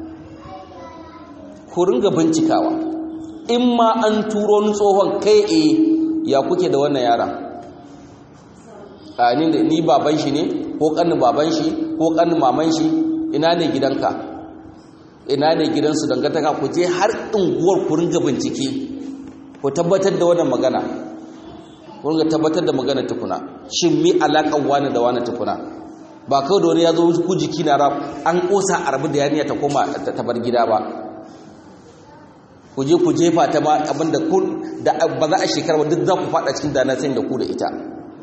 ku ringa bincikawa in ma an turo ni tsohon kai eh ya kuke da wannan yara a ni ni baban shi ne ko kanin baban shi ko kanin maman shi ina ne gidanka ina ne gidansu dangantaka ku je har unguwar ku ringa bincike ku tabbatar da wannan magana ku ringa tabbatar da magana tukuna shin mi alaƙar wani da wani tukuna ba kawai da wani ya zo ku jiki na rab an ƙosa a rabu da yaniya ta koma ta bar gida ba ku je ku jefa ta ma abinda kun da ba za a shekara ba duk za ku faɗa cikin dana sai da ku da ita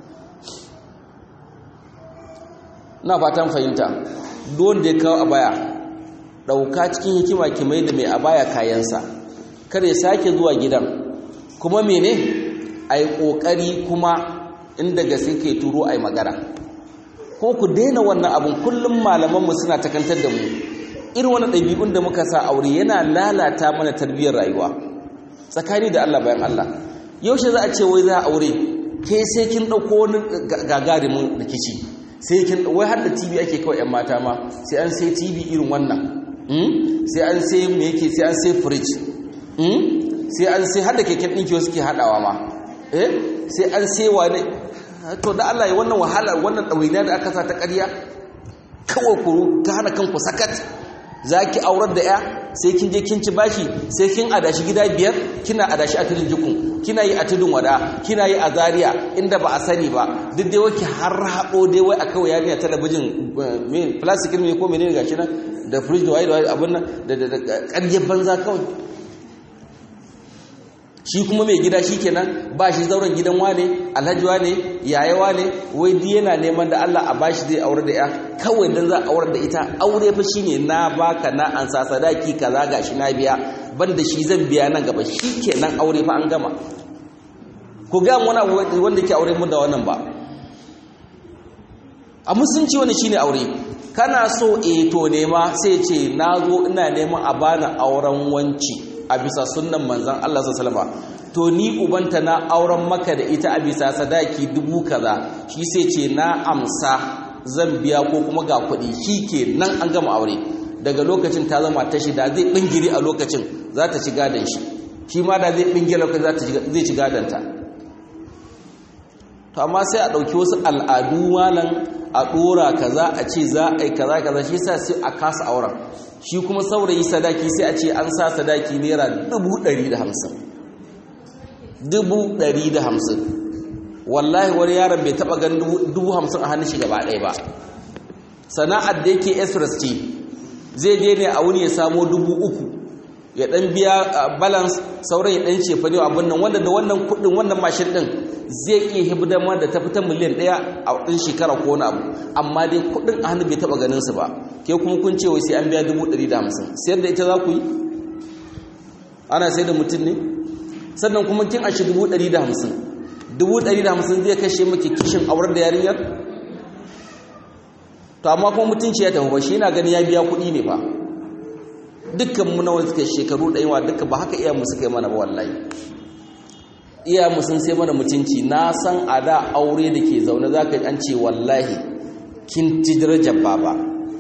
na fatan fahimta don da ya kawo a baya ɗauka cikin hikima ki mai da mai a baya kayansa kar ya sake zuwa gidan kuma mene a yi ƙoƙari kuma inda gaske ke turo a yi magana ko ku daina wannan abin kullum malamanmu suna takantar da mu irin wani ɗabi'un da muka sa aure yana lalata mana tarbiyyar rayuwa tsakani da Allah bayan Allah yaushe za a ce wai za a aure ke sai kin ɗauko wani gagarumin rikici sai kin wai har da tv ake kawai 'yan mata ma sai an sai tv irin wannan sai an sai me yake sai an sai fridge sai an sai hada keken ɗinki wasu ke haɗawa ma eh sai an sai wane to da Allah ya wannan wahala wannan ɗawainiya da aka sa ta ƙarya kawai ku ka hana kanku sakat za ki aurar da ya sai kin je kin ci bashi sai kin adashi gida biyar kina adashi a tudun jikun kina yi a tudun wada kina yi a zaria inda ba a sani ba duk dai wake har haɗo dai wai a kawai yarinya talabijin plastic ne ko menene gashi nan da fridge da waye da waye abin nan da da ƙaryar banza kawai shi kuma mai gida shi kenan ba shi zauren gidan wane alhaji wane yaya wane wai di yana neman da Allah a bashi zai aure da ya kawai dan za a aure da ita aure fa shine na baka na an sa sadaki kaza gashi na biya banda shi zan biya nan gaba shi kenan aure fa an gama ku ga wani wanda ke aure mu da wannan ba a musunci wani shine aure kana so e to nema sai ce nazo ina neman a bani auren wanci a bisa sunnan manzon Allah sallallahu alaihi to ni ubanta na auren maka da ita a bisa sadaki dubu kaza shi sai ce na amsa zan biya ko kuma ga kuɗi shi ke nan an gama aure daga lokacin ta zama ta shida zai bingiri a lokacin za ta ci gadon shi shi ma da zai bingiri lokacin zai ci gadon ta to amma sai a ɗauki wasu al'adu malam a ɗora kaza a ce za a yi kaza kaza shi sa sai a kasa auren shi kuma saurayi sadaki sai a ce an sa sadaki naira dubu ɗari da hamsin dubu ɗari da hamsin wallahi wani yaron bai taɓa gan dubu hamsin a hannun shi gaba ɗaya ba sana'ar da yake express ce zai je ne a wuni ya samo dubu uku ya ɗan biya balance sauran ya ɗan cefa ne abin nan wanda da wannan kuɗin wannan mashin ɗin zai iya hibdama da ta fita miliyan ɗaya a ɗin shekara ko wani abu amma dai kuɗin a hannu bai taɓa ganin su ba ke kuma kun ce wai sai an biya dubu ɗari da hamsin sayar da ita za ku yi ana sai da mutum ne sannan kuma kin ashe dubu ɗari da hamsin dubu ɗari da hamsin zai kashe maki kishin aurar da yarinyar to amma kuma mutunci ya tafi ba shi yana gani ya biya kuɗi ne ba dukkan mu na wani shekaru ɗayawa duka ba haka iya mu suka yi mana ba wallahi iya mu sun sai mana mutunci na san a da aure da ke zaune za ka an ce wallahi kin ci darajar baba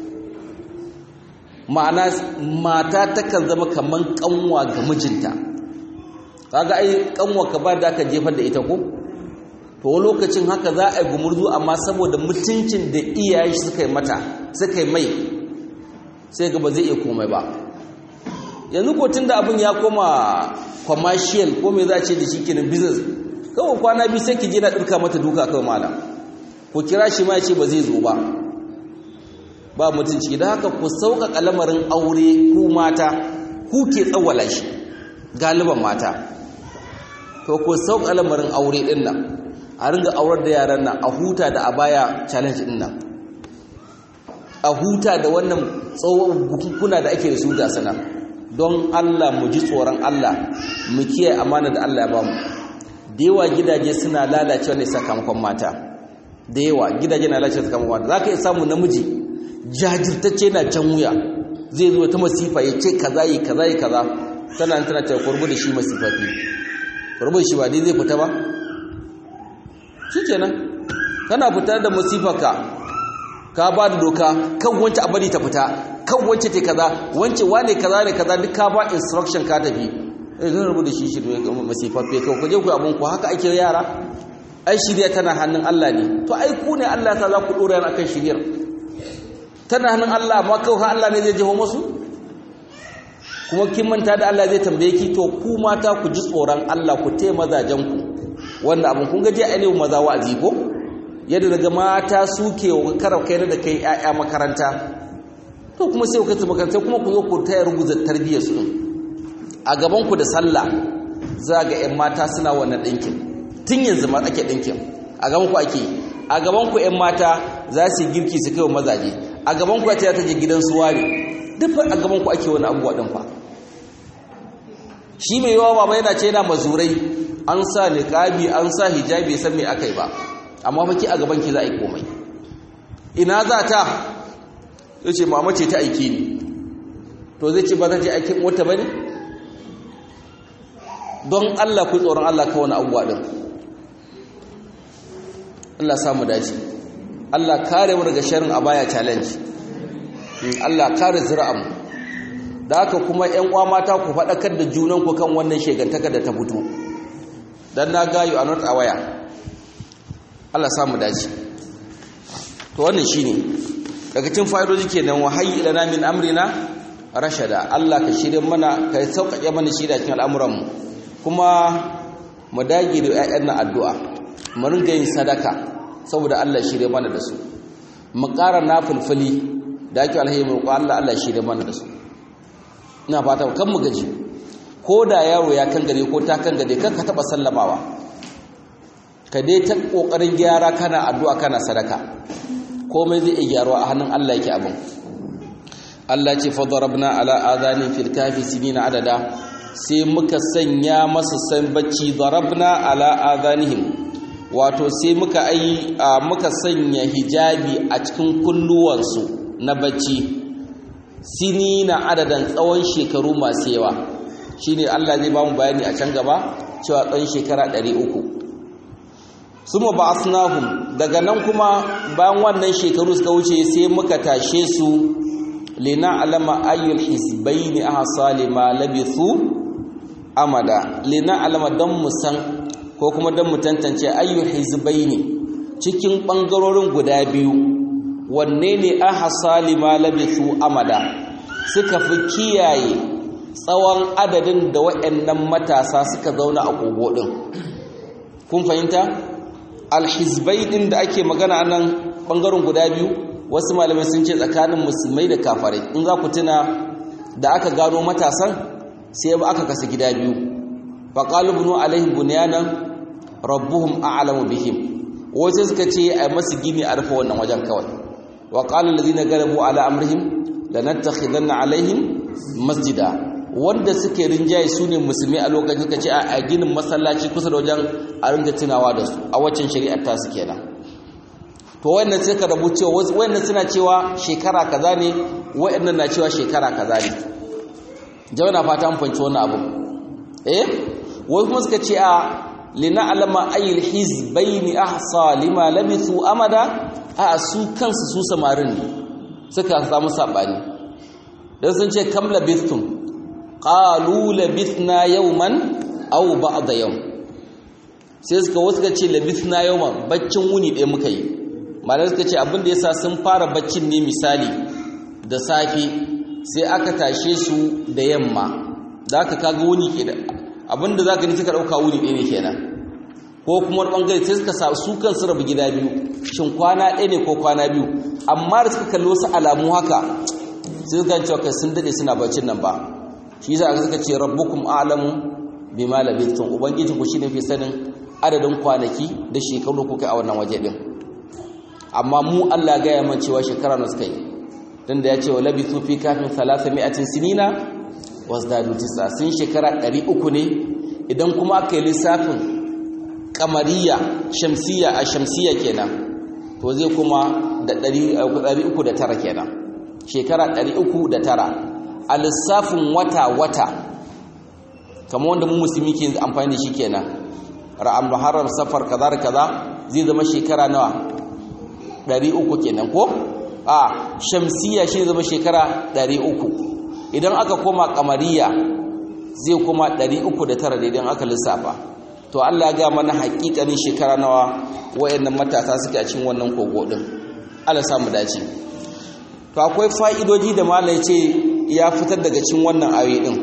ma'ana mata takan zama kaman kanwa ga mijinta kaga ai kanwa ka ba da ka jefar da ita ko to lokacin haka za a yi gumurzu amma saboda mutuncin da iyaye suka yi mata suka yi mai sai ga ba zai iya komai ba yanzu ko tunda abin ya koma commercial ko me za a ce da shi kenan business kawai kwana biyu sai ki je na ɗirka mata duka kawai malam ku kira shi ma ya ce ba zai zo ba ba mutunci da haka ku sauƙaƙa lamarin aure ku mata ku ke tsawala shi galiban mata to ku sauƙaƙa lamarin aure ɗin nan a ringa aurar da yaran nan a huta da a baya challenge ɗin nan a huta da wannan tsawon bukukuna da ake da su ga sana don Allah mu ji tsoron Allah mu kiyaye amana da Allah ya ba mu da da yawa gidaje suna lalacewa ne sakamakon mata da yawa gidaje na lalacewa sakamakon mata za ka iya samu namiji jajirtacce na can wuya zai zo ta masifa ya ce kaza yi kaza yi kaza tana tana ta kurbu da shi masifafi kurbu da shi ba dai zai fita ba shikenan kana fita da masifaka ka ba da doka kan wancan abadi ta fita kan wance te kaza wance wane kaza ne kaza duk ka ba instruction ka tafi eh zan rubu da shi shi masifaffe kawai ku je ku abun ku haka ake yara ai shirya tana hannun Allah ne to ai ku ne Allah ta za ku dora yana akan shiryar tana hannun Allah amma kawai Allah ne zai jeho musu kuma kin manta da Allah zai tambaye ki to ku mata ku ji tsoron Allah ku te mazajen ku wanda abun kun ga je ainihin maza wa'azi ko yadda daga mata suke karar kai da kai ƴaƴa makaranta to kuma sai ku kai makaranta kuma ku zo ku tayar ruguza tarbiyyar su a gaban ku da sallah za ga ƴan mata suna wannan dinkin tun yanzu ma ake dinkin a gaban ku ake a gaban ku ƴan mata za su girki su kai wa mazaje a gaban ku ta ta je gidan su ware duk a gaban ku ake wani abubuwa din fa shi mai yawa baba yana ce yana mazurai an sa niqabi an sa hijabi san me akai ba amma fa ki a gaban ki za a yi komai ina za ta yace mama ce ta aike ni to zai ce ba zan je aikin wata bane don Allah ku tsoron Allah ka wani abuwa din Allah samu dace Allah kare mu daga sharrin abaya challenge Allah kare zuri'an da haka kuma ƴan uwa mata ku faɗakar da junan ku kan wannan shegantaka da ta fito dan na ga you are not aware Allah samu dace to wannan shine daga cikin fa'idoji kenan wa hayyi lana min amrina rashada Allah ka shirye mana ka sauƙaƙe mana shi da cikin al'amuran mu kuma mu dage da ƴaƴan na addu'a mu ringa yin sadaka saboda Allah shirye mana da su mu ƙara nafilfili da ake alhaji mu ko Allah Allah shirye mana da su ina fata kan mu gaji ko da yaro ya kan gare ko ta kan gare kan ka taba sallamawa ka dai ta kokarin gyara kana addu'a kana sadaka komai zai iya gyaruwa a hannun Allah yake abin Allah ce fa darabna ala adani fil kafi sinina adada sai muka sanya masa san bacci darabna ala adanihim wato sai muka ai muka sanya hijabi a cikin kulluwansu na bacci sinina adadan tsawon shekaru masu yawa shine Allah zai ba mu bayani a can gaba cewa tsawon shekara 300 suma ba'athnahum daga nan kuma bayan wannan shekaru suka wuce sai muka tashe su lina alama ayyul hizbaini ahsa lima labithu amada lina alama dan musan ko kuma dan mu tantance ayyul hizbaini cikin bangarorin guda biyu wanne ne ahsa lima labithu amada suka fi kiyaye tsawon adadin da waɗannan matasa suka zauna a kogo din kun fahimta alhizbai din da ake magana nan bangaren guda biyu wasu malamai sun ce tsakanin musulmai da kafarai in za ku tuna da aka gano matasan sai ba aka kasa gida biyu faqalu bunu alaihim bunyanan rabbuhum a'lamu bihim wasu suka ce ai masu gini a rufe wannan wajen kawai wa qala alladhina galabu ala amrihim lanattakhidanna alaihim masjida wanda suke rinjaye su ne musulmi a lokacin suka ce a ginin masallaci kusa da wajen a ringa tunawa da su a waccan shari'ar tasu kenan to wannan sai ka rabu cewa wannan suna cewa shekara kaza ne wayannan na cewa shekara kaza ne jama'a na fata an fanci wannan abu eh wai kuma suka ce a lina alama ayyul hizbaini ahsa lima labithu amada a su kansu su samarin ne suka samu sabani dan sun ce kam labithum qalu labithna yawman aw ba'da yawm sai suka wasu ce labithna yawman baccin wuni ɗaya muka yi malai suka ce abin da yasa sun fara baccin ne misali da safe sai aka tashe su da yamma da aka kaga wuni ke da abin da zaka ni suka dauka wuni ɗaya ne kenan ko kuma wani bangare sai suka sa su kansu rabu gida biyu shin kwana ɗaya ne ko kwana biyu amma da suka kalli wasu alamu haka sai suka cewa kai sun dade suna baccin nan ba shi yasa aka suka ce rabbukum a'lamu bima labithum ubangiji ku shine fi sanin adadin kwanaki da shekaru kuka a wannan waje din amma mu Allah ga ya cewa shekara nawa suka yi dan da ya ce wa labithu fi kafin 300 sinina wasdadu tisa sun shekara 300 ne idan kuma aka yi lissafin kamariya shamsiya a shamsiya kenan to zai kuma da 309 kenan shekara 309 a lissafin wata-wata kamar wanda mu musulmi ke amfani da shi kenan ra'am muharram safar kaza da kaza zai zama shekara nawa 300 kenan ko a shamsiya shi zama shekara 300 idan aka koma kamariya zai kuma 309 da idan aka lissafa to Allah ya ga mana hakikanin shekara nawa wayannan matasa suke a cikin wannan kogo din Allah samu dace to akwai fa'idoji da malai ce ya fitar daga cikin wannan ayoyi din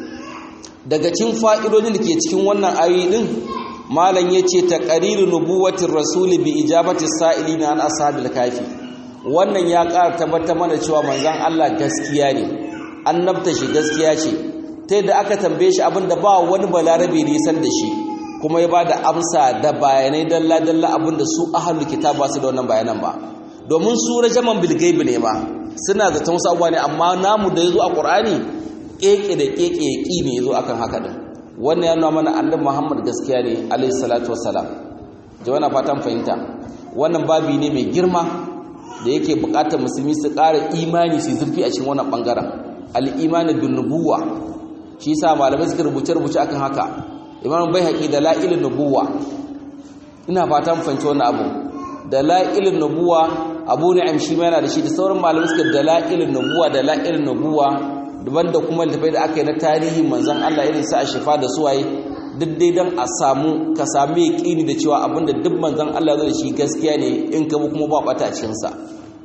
daga cikin fa'idodin da ke cikin wannan ayoyi din malam yace taqriru nubuwatir rasuli bi ijabati sa'ilina an ashabil kafi wannan ya ƙara tabbatar mana cewa manzon Allah gaskiya ne annabta shi gaskiya ce ta yadda aka tambaye shi abinda ba wani balarabe ne san da shi kuma ya bada amsa da bayanai dalla dalla abinda su ahlul kitab ba su da wannan bayanan ba domin su rajaman bil gaibi ne ma suna da wasu abubuwa ne amma namu da yazo a qur'ani keke da keke yaki ne yazo akan haka din wannan ya nuna mana annabi Muhammad gaskiya ne alaihi salatu wassalam jama'a fatan fahimta wannan babi ne mai girma da yake bukatar musulmi su ƙara imani su zurfi a cikin wannan bangaren al-imani bin nubuwa shi yasa malamai suka rubuce rubuce akan haka imam baihaqi da la'ilun nubuwa ina fatan fahimci wannan abu da la'ilun nubuwa abu ni'am shi ma yana da shi da sauran malamai suka da la'ilun nubuwa da la'ilun nubuwa daban da kuma littafai da aka yi na tarihi manzon Allah irin sa a shifa da suwaye duk dai dan a samu ka samu yaqini da cewa abinda duk manzon Allah zai shi gaskiya ne in ka bi kuma ba bata cikin sa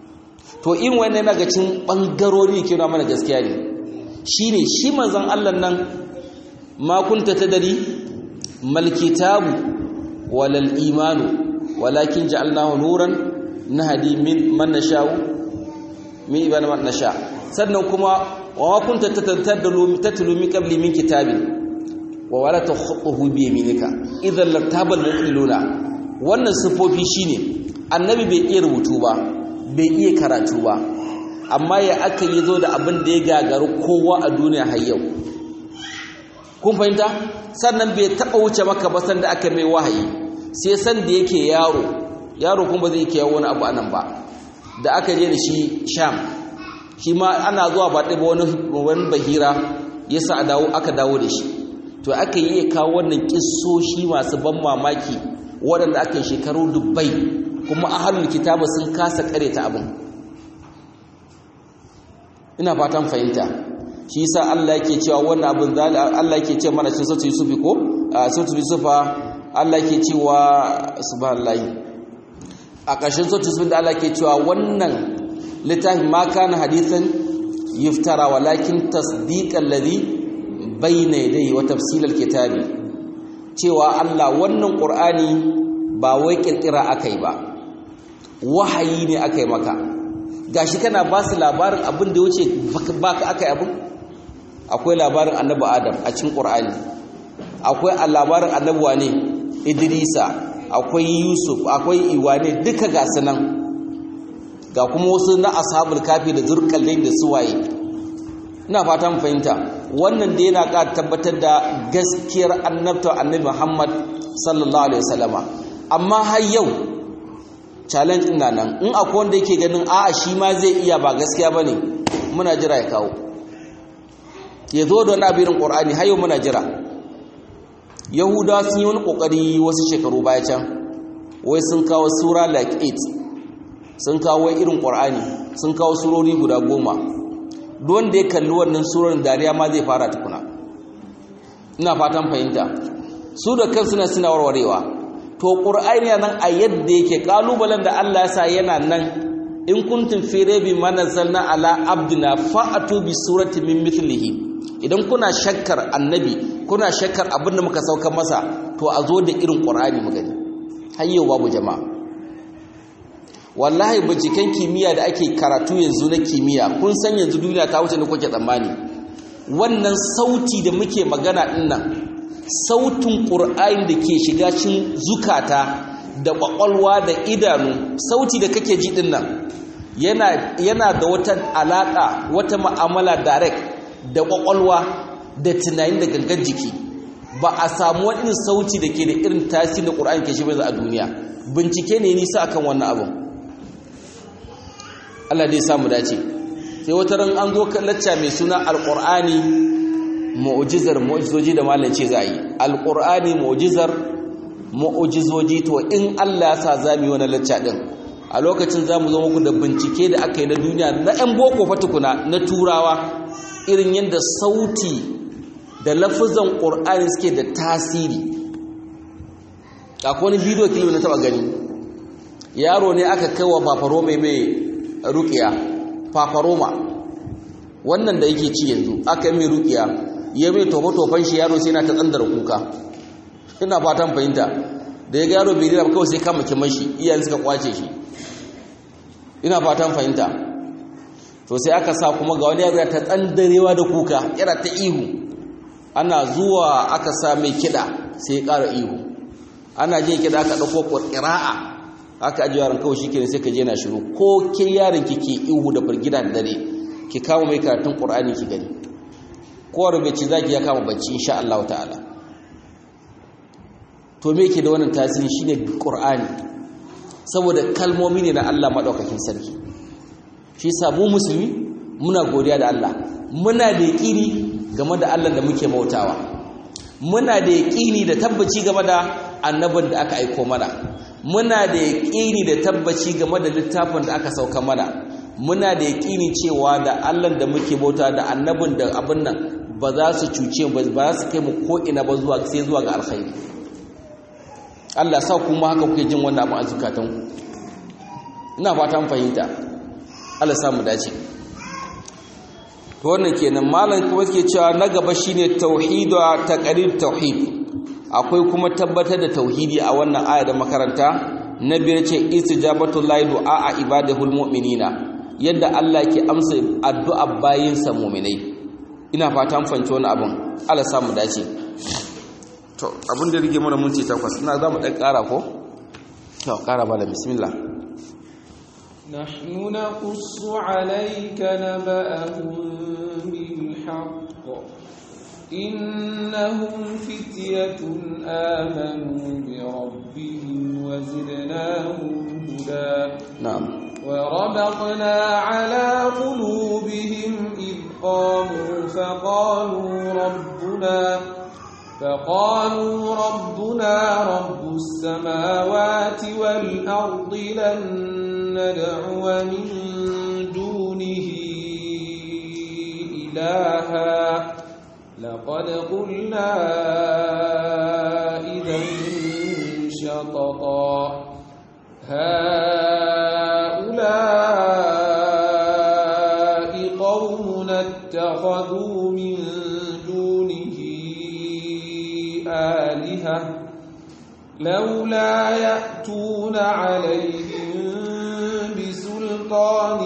to in wannan yana ga cin bangarori ke nuna mana gaskiya ne shine shi manzon Allah nan ma kunta tadari mal kitabu walal imanu walakin ja'alnahu nuran nahdi min man nasha'u min ibana man nasha sannan kuma wa ma kunta tataddalu tatlu min qabli min kitabin wa wala takhutuhu bi yaminika idan lartabal mu'minuna wannan sifofi shine annabi bai iya rubutu ba bai iya karatu ba amma ya aka yi zo da abin da ya gagaru kowa a duniya har yau kun fahimta sannan bai taɓa wuce maka ba sanda aka mai wahayi sai san da yake yaro yaro kuma zai ke wani abu anan ba da aka je da shi sham shi ma ana zuwa ba ɗaya wani wani bahira ya sa aka dawo da shi to aka yi kawo wannan kissoshi masu ban mamaki waɗanda aka yi shekaru dubbai kuma ahalul kitaba sun kasa ta abin ina fatan fahimta shi yasa Allah yake cewa wannan abin Allah yake ce mana cikin sura Yusuf ko sura Yusuf Allah yake cewa subhanallahi a ƙarshen sura Yusuf da Allah yake cewa wannan littafin ma kana hadithan yuftara walakin tasdiqal ladhi bayna yadayhi wa tafsilal kitabi cewa Allah wannan Qur'ani ba wai kirkira akai ba wahayi ne akai maka gashi kana ba su labarin abin da wuce baka akai abin akwai labarin annabi adam a cikin qur'ani akwai labarin annabi wane idrisa akwai yusuf akwai iwane duka ga sunan ga kuma wasu na ashabul kafi da zurqallain da suwaye ina fata mu fahimta wannan da yana ƙara tabbatar da gaskiyar annabta annabi Muhammad sallallahu alaihi wasallama amma har yau challenge ina nan in akwai wanda yake ganin a'a shi ma zai iya ba gaskiya bane muna jira ya kawo ya zo da wani abirin ƙorani hayo muna jira yahudawa sun yi wani ƙoƙari wasu shekaru baya can wai sun kawo sura like it sun kawo irin ƙorani sun kawo surori guda goma don da ya kalli wannan surorin dariya ma zai fara tukuna ina fatan fahimta su da kan suna suna warwarewa to ƙur'ani nan a yadda yake ƙalubalen da allah ya sa yana nan in kuntum fi rabi ma nazzalna ala abdina fa'atu bi surati min mithlihi idan kuna shakkar annabi kuna shakkar abin da muka sauka masa to a zo da irin qur'ani mu gani har yau babu jama'a wallahi binciken kimiyya da ake karatu yanzu na kimiyya kun san yanzu duniya ta wuce ne kuke tsammani wannan sauti da muke magana dinnan sautin qur'ani da ke shiga cikin zukata da kwakwalwa da idanu sauti da kake ji dinnan yana yana da wata alaka wata mu'amala direct da kwakwalwa da tunanin da gangan jiki ba a samu wani sauti da ke da irin tasiri da ƙur'ani ke shi bai a duniya bincike ne nisa akan wannan abin Allah dai samu dace sai wata ran an zo kan lacca mai suna alƙur'ani mu'jizar mu'jizoji da malam ce za a yi alƙur'ani mu'jizar mu'jizoji to in Allah ya sa za mu yi wani lacca din a lokacin za mu zo muku da bincike da aka yi na duniya na 'yan boko fatukuna na turawa irin yadda sauti da lafizan ƙur'ani suke da tasiri akwai wani bidiyo kilo na taɓa gani yaro ne aka kai wa fafaroma mai rukiya fafaroma wannan da yake ci yanzu aka yi mai rukiya ya mai tofa-tofan shi yaro sai na ta tsandar kuka ina fatan fahimta da ya ga yaro bai dina kawai sai kama kiman shi iyayen suka kwace shi ina fatan fahimta to sai aka sa kuma ga wani yaro ta tsandarewa da kuka yana ta ihu ana zuwa aka sa mai kiɗa sai ya ƙara ihu ana je kiɗa aka ɗauko ƙira'a aka ajiye yaron kawai shikenan sai ka je na shiru ko ke yaron ki ke ihu da firgida da dare ki kama mai karatun ƙur'ani ki gani ko rubuci zaki ya kama bacci insha Allah ta'ala to me yake da wannan tasiri shine ƙur'ani saboda kalmomi ne na Allah maɗaukakin sarki shi samu musulmi muna godiya da Allah muna da yaƙini game da Allah da muke bautawa muna da yaƙini da tabbaci game da annabin da aka aiko mana muna da yaƙini da tabbaci game da littafin da aka sauka mana muna da yaƙini cewa da Allah da muke bauta da annabin da abin nan ba za su cuce ba ba za su kai mu ko ina ba zuwa sai zuwa ga alkhairi Allah sa kuma haka kuke jin wannan abu a zukatanku ina fatan fahimta Allah sa mu dace to wannan kenan malam kuma yake cewa na gaba shine tauhid wa taqrir tauhid akwai kuma tabbatar da tauhidi a wannan aya da makaranta na biyar ce istijabatu lahi du'a a ibadahul mu'minina yadda Allah ke amsa addu'a bayinsa mu'minai ina fatan fahimci wannan abun Allah sa mu dace to abin da rige mana minti takwas ina za mu ɗan ƙara ko? to ƙara ba da bismillah نحن نقص عليك نبأهم بالحق إنهم فتية آمنوا بربهم وزدناهم هدى نعم وربطنا على قلوبهم إذ قاموا فقالوا ربنا فقالوا ربنا رب السماوات والأرض لن ندعو من دونه إلها لقد قلنا إذا شططا هؤلاء قوم اتخذوا من دونه آلهة لولا يأتون عليهم بسلطان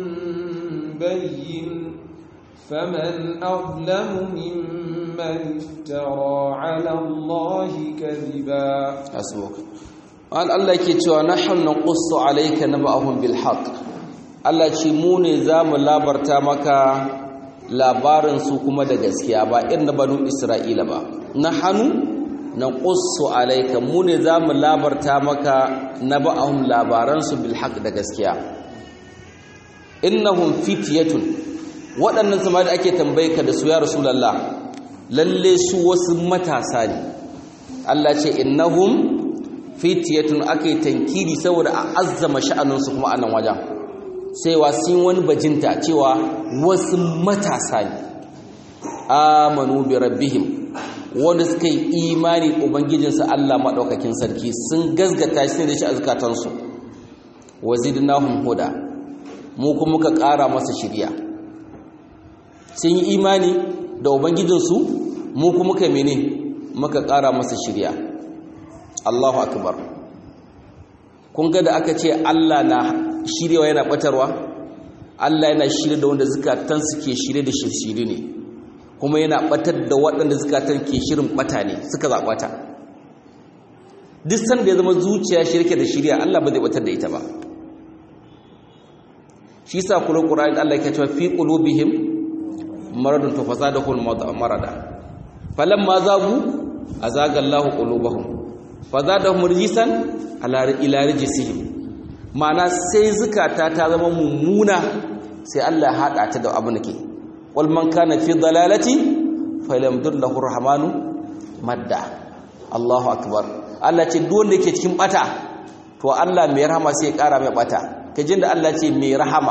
بين فمن أظلم ممن افترى على الله كذبا hasbuk an Allah yake cewa nahnu naqussu alayka naba'ahum bil haqq Allah ce mu ne zamu labarta maka labarin su kuma da gaskiya ba irin banu Isra'ila ba nahnu naqussu alayka mu ne zamu labarta maka naba'ahum labaran su bil haqq da gaskiya innahum fityatun waɗannan sama da ake tambaye ka da su ya rasulullah lalle su wasu matasa ne Allah ce innahum fitiyatun ake tankiri saboda a azzama sha'aninsu kuma a nan wajen sai sun wani bajinta cewa wasu matasa ne amanu bi rabbihim wanda suka yi imani ubangijinsu Allah maɗaukakin sarki sun gazgata shi ne da shi a zukatansu wazidnahum huda mu kuma muka ƙara masa shirya sun yi imani da ubangijinsu mu kuma muka mene muka ƙara masa shirya Allahu akbar kun ga da aka ce Allah na shirewa yana batarwa Allah yana shirye da wanda zukatan su ke shirye da shirshiri ne kuma yana batar da waɗanda zukatan ke shirin bata ne suka zaɓata duk sanda ya zama zuciya shirke da shirya Allah ba zai batar da ita ba shi sa kula Qur'ani Allah yake cewa fi qulubihim maradun to fasadahul marada falamma zagu azagallahu qulubahum fazadahum rijsan ala ila rijsihim ma'ana sai zukata ta zama mummuna sai Allah ya hada ta da abu nake wal man kana fi dalalati falyamdullahu rahmanu madda Allahu akbar Allah ce duk wanda yake cikin bata to Allah mai rahama sai ya kara mai bata kajin da Allah ce mai rahama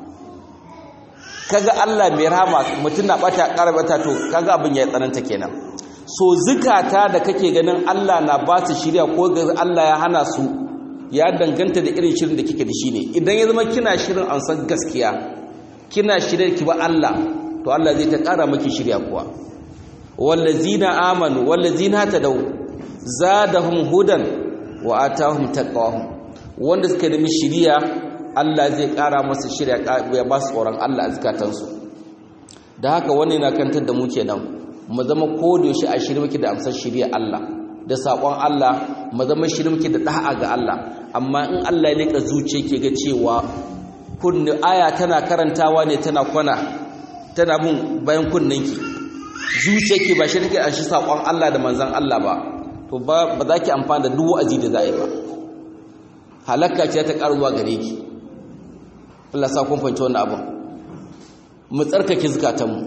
kaga Allah mai rahama mutum na bata kara bata to kaga abin ya tsananta kenan so zukata da kake ganin Allah na ba su shirya ko ga Allah ya hana su ya danganta da irin shirin da kike da shi ne idan ya zama kina shirin an san gaskiya kina shirin ki ba Allah to Allah zai ta kara maki shirya kuwa wallazina amanu wallazina tadaw zadahum hudan wa atahum taqwahum wanda suka nemi shiriya Allah zai kara masa shirya ya ba su tsoron Allah a zakatansu da haka wannan yana kantar da mu kenan mu zama kodayaushe a shirye muke da amsar shirya Allah da saƙon Allah mu zama shirye muke da da'a ga Allah amma in Allah ya leka zuciya ke ga cewa kunni aya tana karantawa ne tana kwana tana bin bayan kunninki zuciyarki ba shi take an shi saƙon Allah da manzon Allah ba to ba za ki amfana da duk wa'azi da za a yi ba halakka ce ta karuwa gare ki Allah sa kun fahimci wannan abin mu tsarkake zukatanmu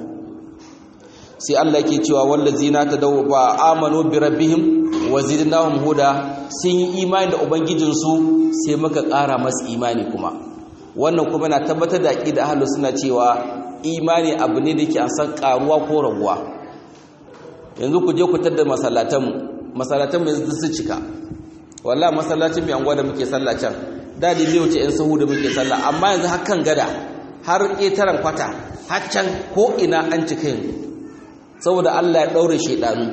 sai Allah yake cewa wallazina tadaw ba amanu bi rabbihim wa zidnahum huda sun yi imani da ubangijinsu sai muka ƙara masu imani kuma wannan kuma na tabbatar da aqida ahlus suna cewa imani abu ne da yake an san karuwa ko raguwa yanzu ku je ku tada masallatanmu masallatanmu yanzu su cika wallahi masallacin mai anguwa da muke sallah can da da zai wuce yan sahu da muke sallah amma yanzu hakan gada har ƙetaren kwata har can ko ina an cika yanzu saboda Allah ya daure shedanu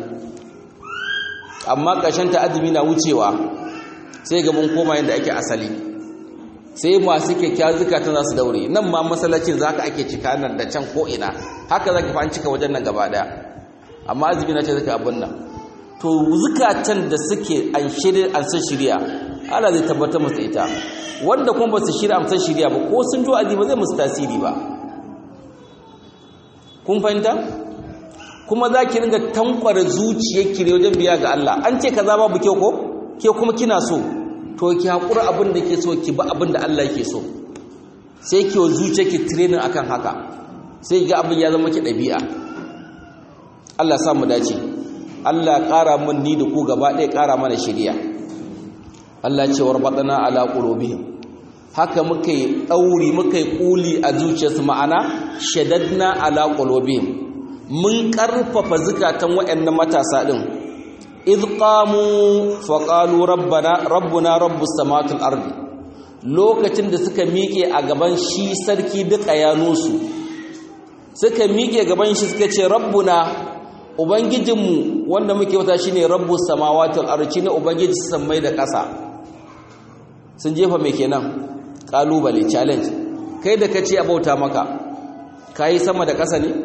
amma ƙarshen ta azumi na wucewa sai ga mun koma yanda ake asali sai masu kyakkyawa zukatan za su daure nan ma masallacin za ka ake cika nan da can ko ina haka za ka fa an cika wajen nan gaba daya amma azumi na ce zaka abin nan to zukatan da suke an shirya an san shirya Allah zai tabbatar musu ita wanda kuma ba su shirya an san shirya ba ko sun jo azumi ba zai musu tasiri ba kun fahimta kuma za ki ringa tankwara zuciyarki ne wajen biya ga Allah an ce kaza babu kyau ko ke kuma kina so to ki haƙura abin da ke so ki ba abin da Allah yake so sai ki wa zuciyarki training akan haka sai ga abin ya zama ki ɗabi'a Allah sa mu dace Allah ƙara mun ni da ku gaba ɗaya ƙara mana shiriya Allah ce warbatana ala qulubihim haka muka yi ɗauri muka yi ƙuli a zuciyarsu ma'ana shadadna ala qulubihim mun ƙarfafa zukatan waɗannan matasa ɗin idh qamu fa qalu rabbana rabbuna rabbus samawati wal ardi lokacin da suka miƙe a gaban shi sarki duka yanusu suka miƙe gaban shi suka ce rabbuna ubangijinmu wanda muke wata shine rabbus samawati wal ardi shine ubangiji sammai da ƙasa sun jefa me kenan kalubale challenge kai da kace a bauta maka kai sama da ƙasa ne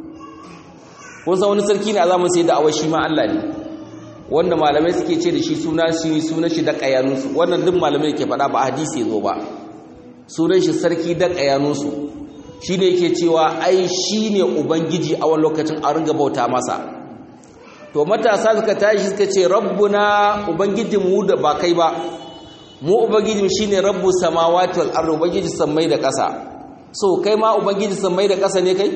kun san wani sarki ne a zamanin sai da awashi ma Allah ne wanda malamai suke ce da shi suna shi sunan shi da qayanunsu wannan duk malamai ke faɗa ba hadisi zo ba sunan shi sarki da qayanunsu shine yake cewa ai shine ubangiji a wani lokacin a ringa bauta masa to matasa suka tashi suka ce rabbuna ubangijinmu da ba kai ba mu ubangijin shine rabbu samawati wal ardi ubangiji sammai da ƙasa so kai ma ubangiji sammai da ƙasa ne kai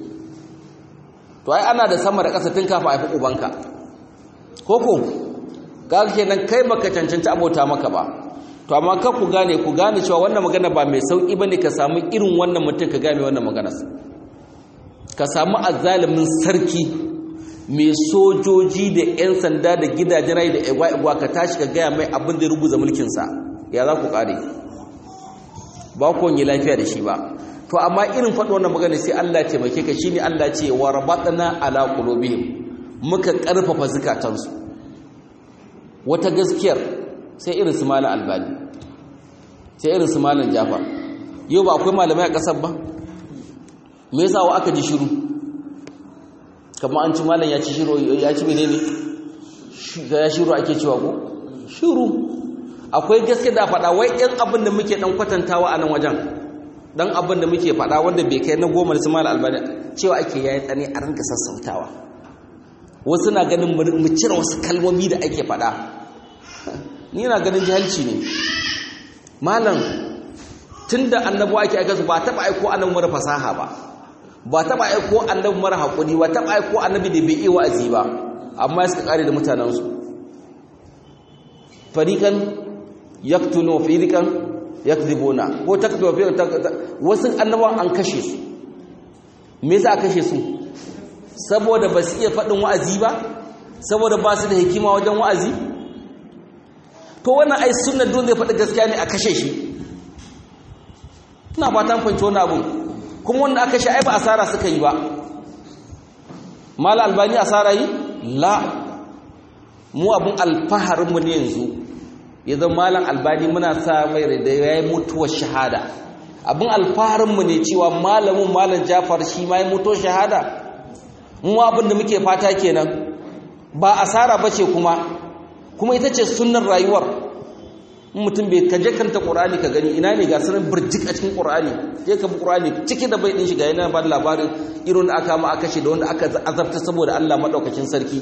to ai ana da sama da ƙasa tun kafa haifi ubanka koko ga kenan kai baka cancanci abota maka ba to amma ka ku gane ku gane cewa wannan magana ba mai sauki bane ka samu irin wannan mutum ka gane wannan magana ka samu azzalimin sarki mai sojoji da 'yan sanda da gidajen rai da igwa-igwa ka tashi ka gaya mai abin da ruguza mulkinsa ya za ku kare ba ku yi lafiya da shi ba to amma irin faɗo wannan magana sai Allah taimake ka shine Allah ce wa rabatna ala qulubihim muka karfafa zukatansu wata gaskiyar sai irin su malam albani sai irin su malam jafar yau ba akwai malamai a ƙasar ba me yasa wa aka ji shiru kamar an ci malam ya ci shiru ya ci menene ya shiru ake cewa ko shiru akwai gaske da faɗa wai ɗan abin da muke ɗan kwatantawa a nan wajen ɗan abin da muke faɗa wanda bai kai na goma da su malam albani cewa ake yayi tsane a rinka sassautawa wasu na ganin mu cire wasu kalmomi da ake faɗa ni na ganin jahilci ne malam tunda annabi ake aika su ba taɓa aiko annabi mara fasaha ba ba taɓa aiko annabi mara haƙuri ba taɓa aiko annabi da bai iya wa'azi ba amma suka kare da mutanensu farikan yaktulu firikan yakdibuna ko takdu firikan wasu annabawan an kashe su me yasa kashe su saboda ba su iya faɗin wa'azi ba saboda ba su da hikima wajen wa'azi to wannan ai sunnar don zai faɗi gaskiya ne a kashe shi ina fatan fahimci wani abun kuma wanda aka kashe ai ba asara suka yi ba mala albani asara yi la mu abun alfaharinmu ne yanzu ya zama malam albani muna sa mai da ya yi mutuwar shahada abin alfaharinmu ne cewa malamin malam jafar shi ma ya mutuwar shahada mu abin da muke fata kenan ba asara ba ce kuma kuma ita ce sunnar rayuwar mutum bai kaje kanta ƙur'ani ka gani ina ne ga sanin birjik a cikin ƙur'ani je ka bi ƙur'ani ciki da bai ɗin shiga yana ba labarin irin da aka ma aka kashe da wanda aka azabta saboda Allah maɗaukakin sarki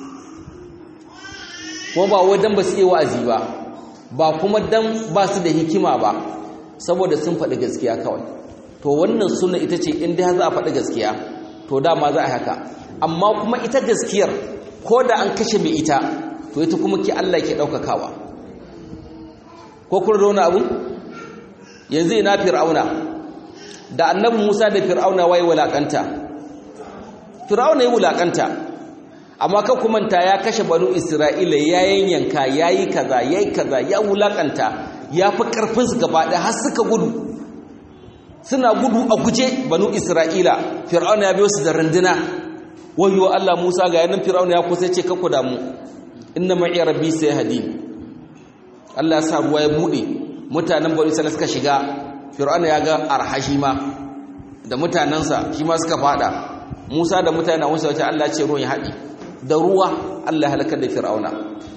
kuma ba wai dan ba su iya wa'azi ba ba kuma dan ba su da hikima ba saboda sun faɗi gaskiya kawai to wannan sunna ita ce in dai za a faɗi gaskiya to dama za a haka amma kuma ita gaskiyar ko da an kashe mai ita to ita kuma ki Allah ke ɗaukakawa ko kun da wani abu yanzu ina fir'auna da annabi musa da fir'auna waye wulaƙanta fir'auna ya wulaƙanta amma kan kumanta ya kashe banu isra'ila ya yanyanka ya yi kaza ya yi kaza ya wulakanta ya fi ƙarfinsu gaba ɗaya har suka gudu suna gudu a guje banu isra'ila fir'auna ya biyo su da runduna wayo allah musa ga yanin fir'auna ya kusa ce kakku damu inna ma'i rabbi sai hadin allah ya sa ruwa ya buɗe mutanen banu isra'ila suka shiga fir'auna ya ga arhashi ma da mutanensa shi ma suka fada musa da mutane wasu wace allah ce ruwan ya haɗi da ruwa Allah halakar da fir'auna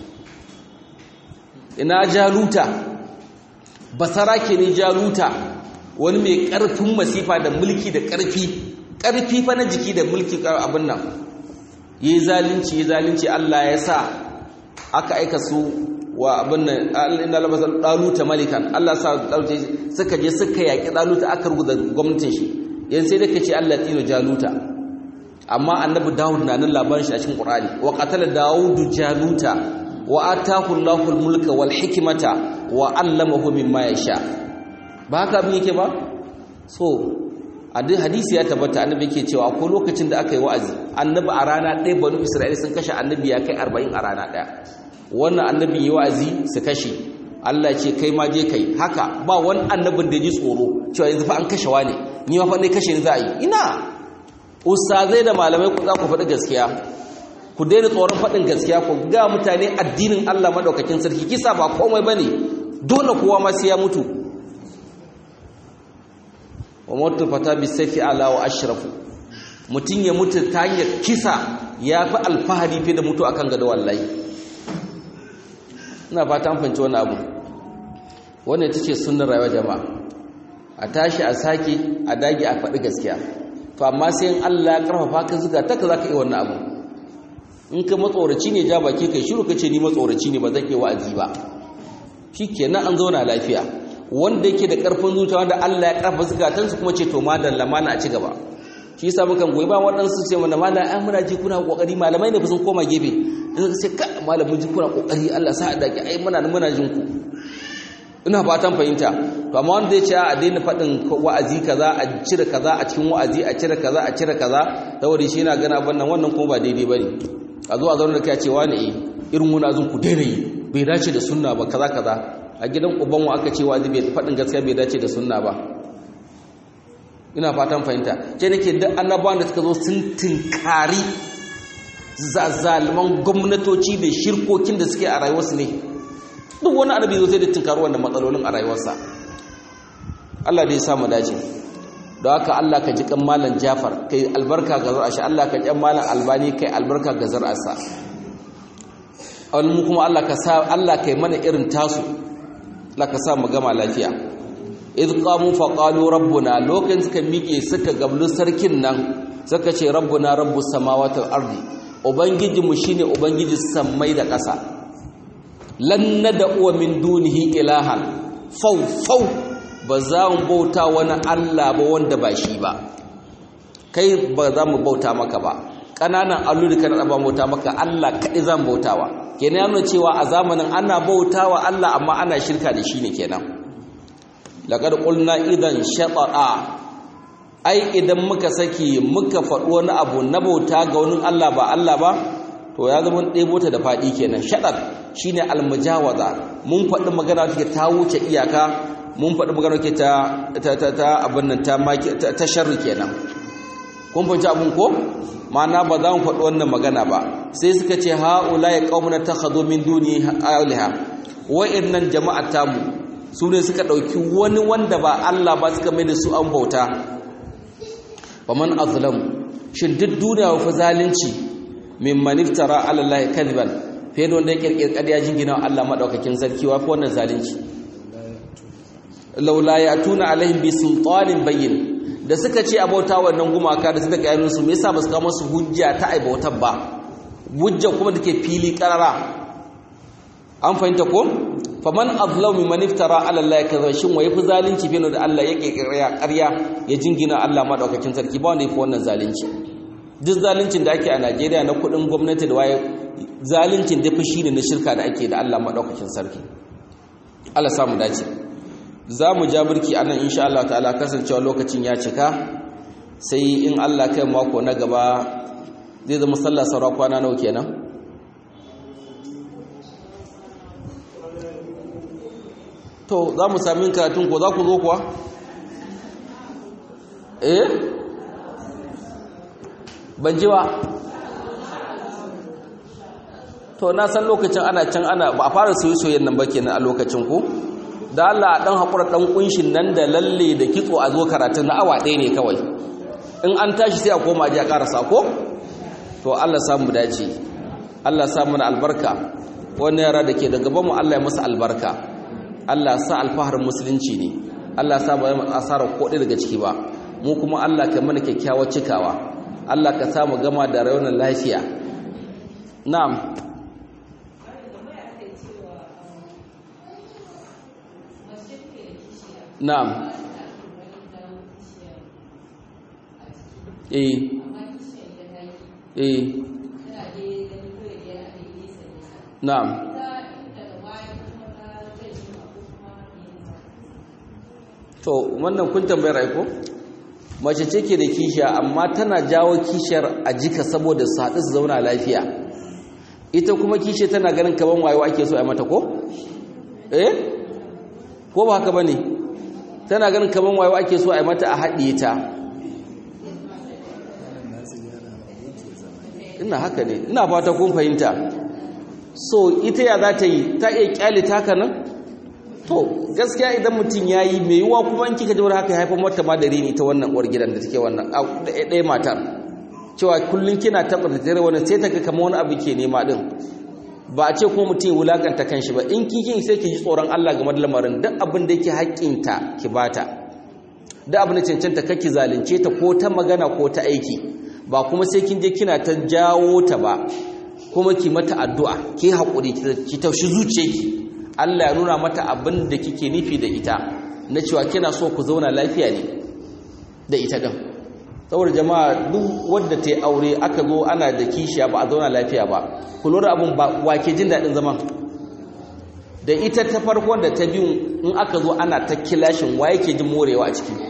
ina jaluta basara ke ne jaluta wani mai ƙarfin masifa da mulki da ƙarfi ƙarfi fa na jiki da mulki abin nan yi zalunci yi zalunci Allah ya sa aka aika su wa abin nan inda labasa ɗaluta malikan Allah sa ɗaluta suka je suka yaƙi ɗaluta aka ruguza gwamnatin shi yan sai da ka ce Allah tino jaluta amma annabi dawud na nan labarin shi a cikin qur'ani wa qatala dawud jaluta wa atahu allahu almulka wal hikmata wa allamahu mimma yasha ba haka abin yake ba so hadisi ya tabbata annabi yake cewa ko lokacin da aka yi wa'azi annabi a rana ɗaya banu isra'ila sun kashe annabi ya kai 40 a rana ɗaya wannan annabi yi wa'azi su kashe Allah ce kai ma je kai haka ba wani annabin da ya ji tsoro cewa yanzu fa an kashe wani ni ma fa ne kashe ni za a yi ina ustazai da malamai ku za ku faɗi gaskiya ku daina tsoron faɗin gaskiya ku ga mutane addinin Allah maɗaukakin sarki kisa ba komai ba ne dole kowa ma sai ya mutu wa mutu fata bi saifi ala wa ashrafu mutum ya mutu ta hanyar kisa ya fi alfahari fi da mutu akan gado wallahi ina fata an fahimci wani abu wannan ita ce sunnar rayuwar jama'a a tashi a sake a dage a faɗi gaskiya to amma sai in Allah ya karfafa ka zuga ta ka zaka yi wannan abu in ka matsoraci ne ja baki kai shiru kace ni matsoraci ne ba zan yi wa'azi ba shikenan an zauna lafiya wanda yake da karfin zuciya wanda Allah ya karfafa zukatan su kuma ce to madalla mana a ci gaba shi yasa mukan goyi ba waɗansu ce mana mallam ai muna ji kuna kokari malamai ne fa sun koma gefe in sai ka malamin ji kuna kokari Allah sa da ai muna muna jin ku ina fatan fahimta to amma wanda ya ce a daina faɗin wa'azi kaza a cire kaza a cikin wa'azi a cire kaza a cire kaza saboda shi yana gana bannan wannan kuma ba daidai bane a zo a zauna da kai ce wani eh irin wani azun ku daina yi bai dace da sunna ba kaza kaza a gidan uban wa aka ce wa'azi bai faɗin gaskiya bai dace da sunna ba ina fatan fahimta ce nake duk annabawan da suka zo sun tinkari zazalman gwamnatoci da shirkokin da suke a rayuwarsu ne duk wani annabi zo sai da tinkaru wannan matsalolin a rayuwarsa Allah dai ya samu dace don haka Allah ka ji kan malam Jafar kai albarka ga zar'a shi Allah ka ji malam Albani kai albarka ga zar'arsa mu kuma Allah ka sa Allah kai mana irin tasu Allah ka sa mu gama lafiya id qamu fa qalu rabbuna lokacin suka miƙe suka gablu sarkin nan suka ce rabbuna rabbus samawati wal ardi ubangijinmu shine ubangiji sammai da ƙasa lan nad'u min dunihi ilahan fau fau ba za mu bauta wani Allah ba wanda ba shi ba kai ba za mu bauta maka ba ƙananan alluri kan ba bauta maka Allah kaɗai zan bautawa kenan yana cewa a zamanin ana bautawa Allah amma ana shirka da shi ne kenan laqad qulna idan shata'a ai idan muka saki muka faɗi wani abu na bauta ga wani Allah ba Allah ba to ya zama ɗebo ta da faɗi kenan shaɗar shine almujawaza mun faɗi magana take ta wuce iyaka mun faɗi magana take ta ta ta abin nan ta ta sharri kenan kun fahimci abun ko ma'ana ba za mu faɗi wannan magana ba sai suka ce ha'ula ya qaumuna takhadhu min duni aliha wa'annan jama'ar tamu su ne suka ɗauki wani wanda ba Allah ba suka mai da su an bauta faman azlam shin duk duniya wa zalunci mimman iftara ala Allah kadiban fiye da wanda ya kirkir ƙarya jingina Allah madaukakin sarki wa wannan zalunci laula yatuna alaihim bi sultanin bayyin da suka ce abauta wannan gumaka da suka gaya su me yasa ba su kawo musu hujja ta aibautar ba hujja kuma dake fili karara an fahimta ko faman azlamu mimman iftara ala Allah kaza shin waye fi zalunci fiye da Allah ya kirkira ƙarya ya jingina Allah madaukakin sarki ba wanda yafi wannan zalunci duk zaluncin da ake a Najeriya na kudin gwamnati da waye zaluncin da fi shine na shirka da ake da Allah madaukakin sarki Allah samu dace za mu ja birki anan insha Allah ta'ala kasancewa lokacin ya cika sai in Allah kai mako na gaba zai zama sallah saura kwana nawa kenan to za mu sami karatun ko za ku zo kuwa eh ban ji ba to na san lokacin ana can ana ba a fara soyayyen nan ba kenan a lokacin ku da Allah dan hakura dan kunshin nan da lalle da kitso a zo karatun na awa ɗaya ne kawai in an tashi sai a koma ji a karasa ko to Allah samu dace Allah samu na albarka wannan yara da ke da gaban mu Allah ya masa albarka Allah sa alfahar musulunci ne Allah sa ba mu asara ko daga ciki ba mu kuma Allah ka mana kyakkyawar cikawa Allah ka sa mu gama da rayuwar lafiya na'am na'am eh eh na'am to wannan kun tambayar aiko mace ce ke da kishiya amma tana jawo kishiyar a jika saboda su haɗu su zauna lafiya ita kuma kishiya tana ganin kaman wayo ake so a mata ko eh ko ba haka bane tana ganin kaman wayo ake so a mata a haɗiye ta ina haka ne ina fata kun fahimta so ita ya za ta yi ta iya kyale taka nan to gaskiya idan mutum ya yi mai yiwuwa kuma in kika jawar haka haifar mata ma da rini ta wannan uwar gidan da take wannan ɗaya matar cewa kullum kina taɓa da tare wani sai ta ga kama wani abu ke nema ɗin ba a ce kuma mutum ya wulakanta kan shi ba in kin sai ki ji tsoron Allah game da lamarin duk abin da yake haƙƙinta ki bata duk abin da cancanta kake zalunce ta ko ta magana ko ta aiki ba kuma sai kin je kina ta jawo ta ba kuma ki mata addu'a ki haƙuri ki taushi zuciyarki Allah ya nuna mata abin da kike nufi da ita na cewa kina so ku zauna lafiya ne da ita din saboda jama'a duk wanda ta yi aure aka zo ana da kishiya ba a zauna lafiya ba ku lura abin ba wake jin daɗin zaman da ita ta farkon da ta biyu in aka zo ana ta kilashin wa yake jin morewa a ciki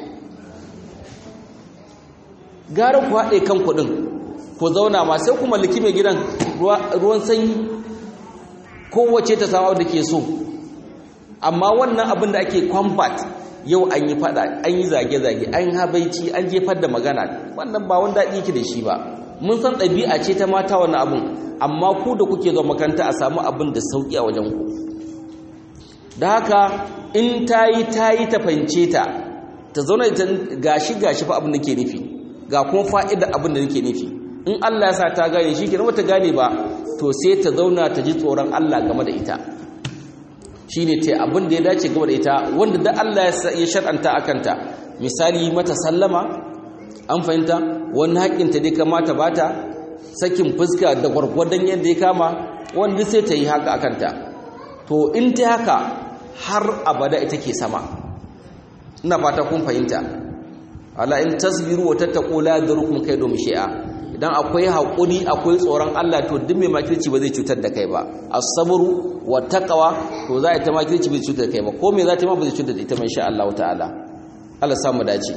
gara ku haɗe kan kuɗin ku zauna ma sai ku mallaki mai gidan ruwan sanyi kowace ta samu da ke so amma wannan abin da ake combat yau an yi fada an yi zage-zage an habaici an jefar da magana wannan ba wanda daɗi ki da shi ba mun san ɗabi'a ce ta mata wannan abin amma ku da kuke zuwa makaranta a samu abin da sauƙi a wajen ku da haka in ta yi ta yi ta fahimce ta ta zauna ita gashi gashi fa abin da ke nufi ga kuma fa'idar abin da nake nufi in Allah ya sa ta gane shi ke ta gane ba to sai ta zauna ta ji tsoron Allah game da ita shi ne ta abin da ya dace game da ita wanda da Allah ya shar'anta a kanta misali mata sallama an fahimta wani haƙƙinta dai kamata ba ta sakin fuska da gwargwadon yadda ya kama wanda sai ta yi haka akanta to in ta haka har abada ita ke sama ina fata kun fahimta ala in tasbiru wa tattaqu la yadurukum kaydum shay'a idan akwai haƙuri akwai tsoron Allah to duk mai makirci ba zai cutar da kai ba as-sabru wa taqwa to za ta makirci ba zai cutar da kai ba ko me za ta ma ba zai cutar da ita insha Allah ta'ala Allah samu dace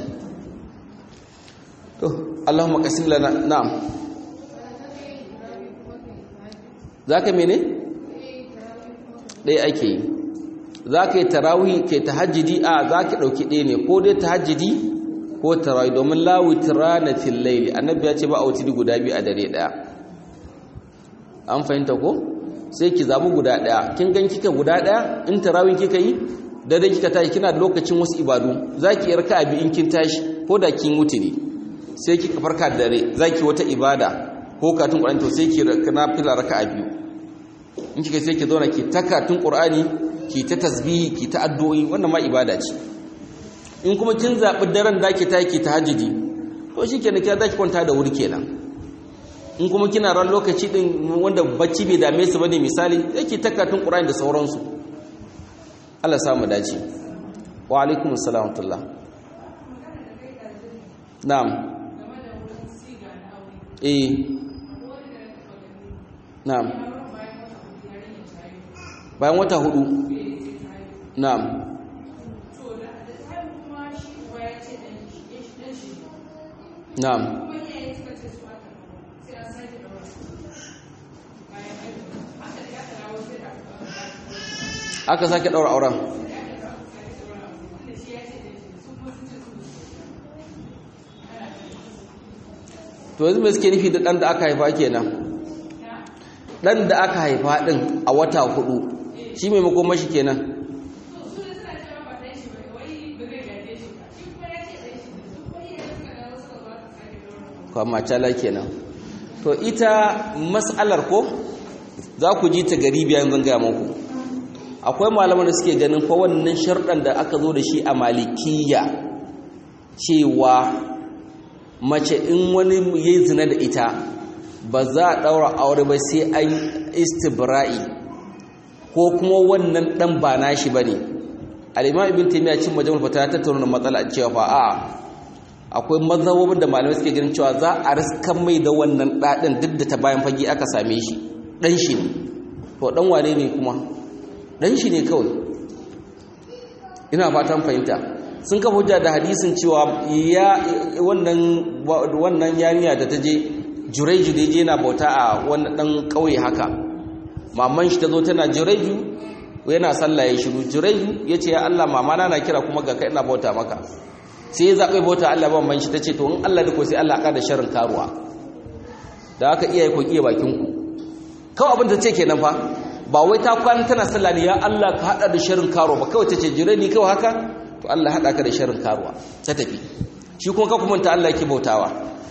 to Allahumma qasim lana na'am zaka mene dai ake yi zaka yi tarawih kai tahajjudi a zaka dauki ɗaya ne ko dai tahajjudi ko tarawih domin la witrana fil layli annabi ya ce ba autidi guda biyu a dare daya an fahimta ko sai ki zabu guda daya kin gan kika guda daya in tarawih kika yi dare kika tashi kina da lokacin wasu ibadu zaki yarka abi in kin tashi ko da kin wutiri sai kika farka da dare zaki wata ibada ko katun qur'ani to sai ki na fila raka'a biyu in kika sai ki zauna ki takatun qur'ani ki ta tasbihi ki ta addu'o'i wannan ma ibada ce in kuma kin zaɓi daren da ke taki ta hajjidi to shi kenan kira za ki kwanta da wuri kenan in kuma kina ran lokaci ɗin wanda bacci bai dame su ba ne misali yake takatun ƙura'in da sauransu Allah samu dace wa alaikum salam tullah na'am eh na'am bayan wata hudu na'am Na'am. Aka sake daura auren. To yanzu me suke nufi da dan da aka haifa kenan? Dan da aka haifa din a wata hudu shi maimakon mashi kenan. kwamacala kenan to ita mas'alar ko za ku ji ta gari biyan zan gaya muku akwai malaman da suke ganin fa wannan sharɗan da aka zo da shi a malikiya cewa mace in wani ya zina da ita ba za a ɗaura aure ba sai an istibra'i ko kuma wannan ɗan ba nashi ba ne al'imam ibn taimiyya cin majamul fata ya tattauna matsala cewa fa a'a akwai mazhabobin da malamai suke ganin cewa za a riskan mai da wannan ɗaɗin duk da ta bayan fage aka same shi ɗan shi ne to ɗan wane ne kuma ɗan shi ne kawai ina fatan fahimta sun kafa hujja da hadisin cewa ya wannan wannan yarinya da ta je jureju da je yana bauta a wannan ɗan ƙauye haka maman shi ta zo tana jureju yana sallah ya shiru jureju ya ce ya Allah mamana na kira kuma ga kai ina bauta maka sai ya zaɓe bauta Allah ban man shi ta ce to in Allah da ko sai Allah ka da sharrin karuwa da aka iyaye ko iya bakin ku kawai abin da ce kenan fa ba wai ta kwana tana sallah ne ya Allah ka hada da sharrin karuwa ba kawai ta ce jire ni kawai haka to Allah hada ka da sharrin karuwa ta tafi shi kuma ka kuma ta Allah yake bautawa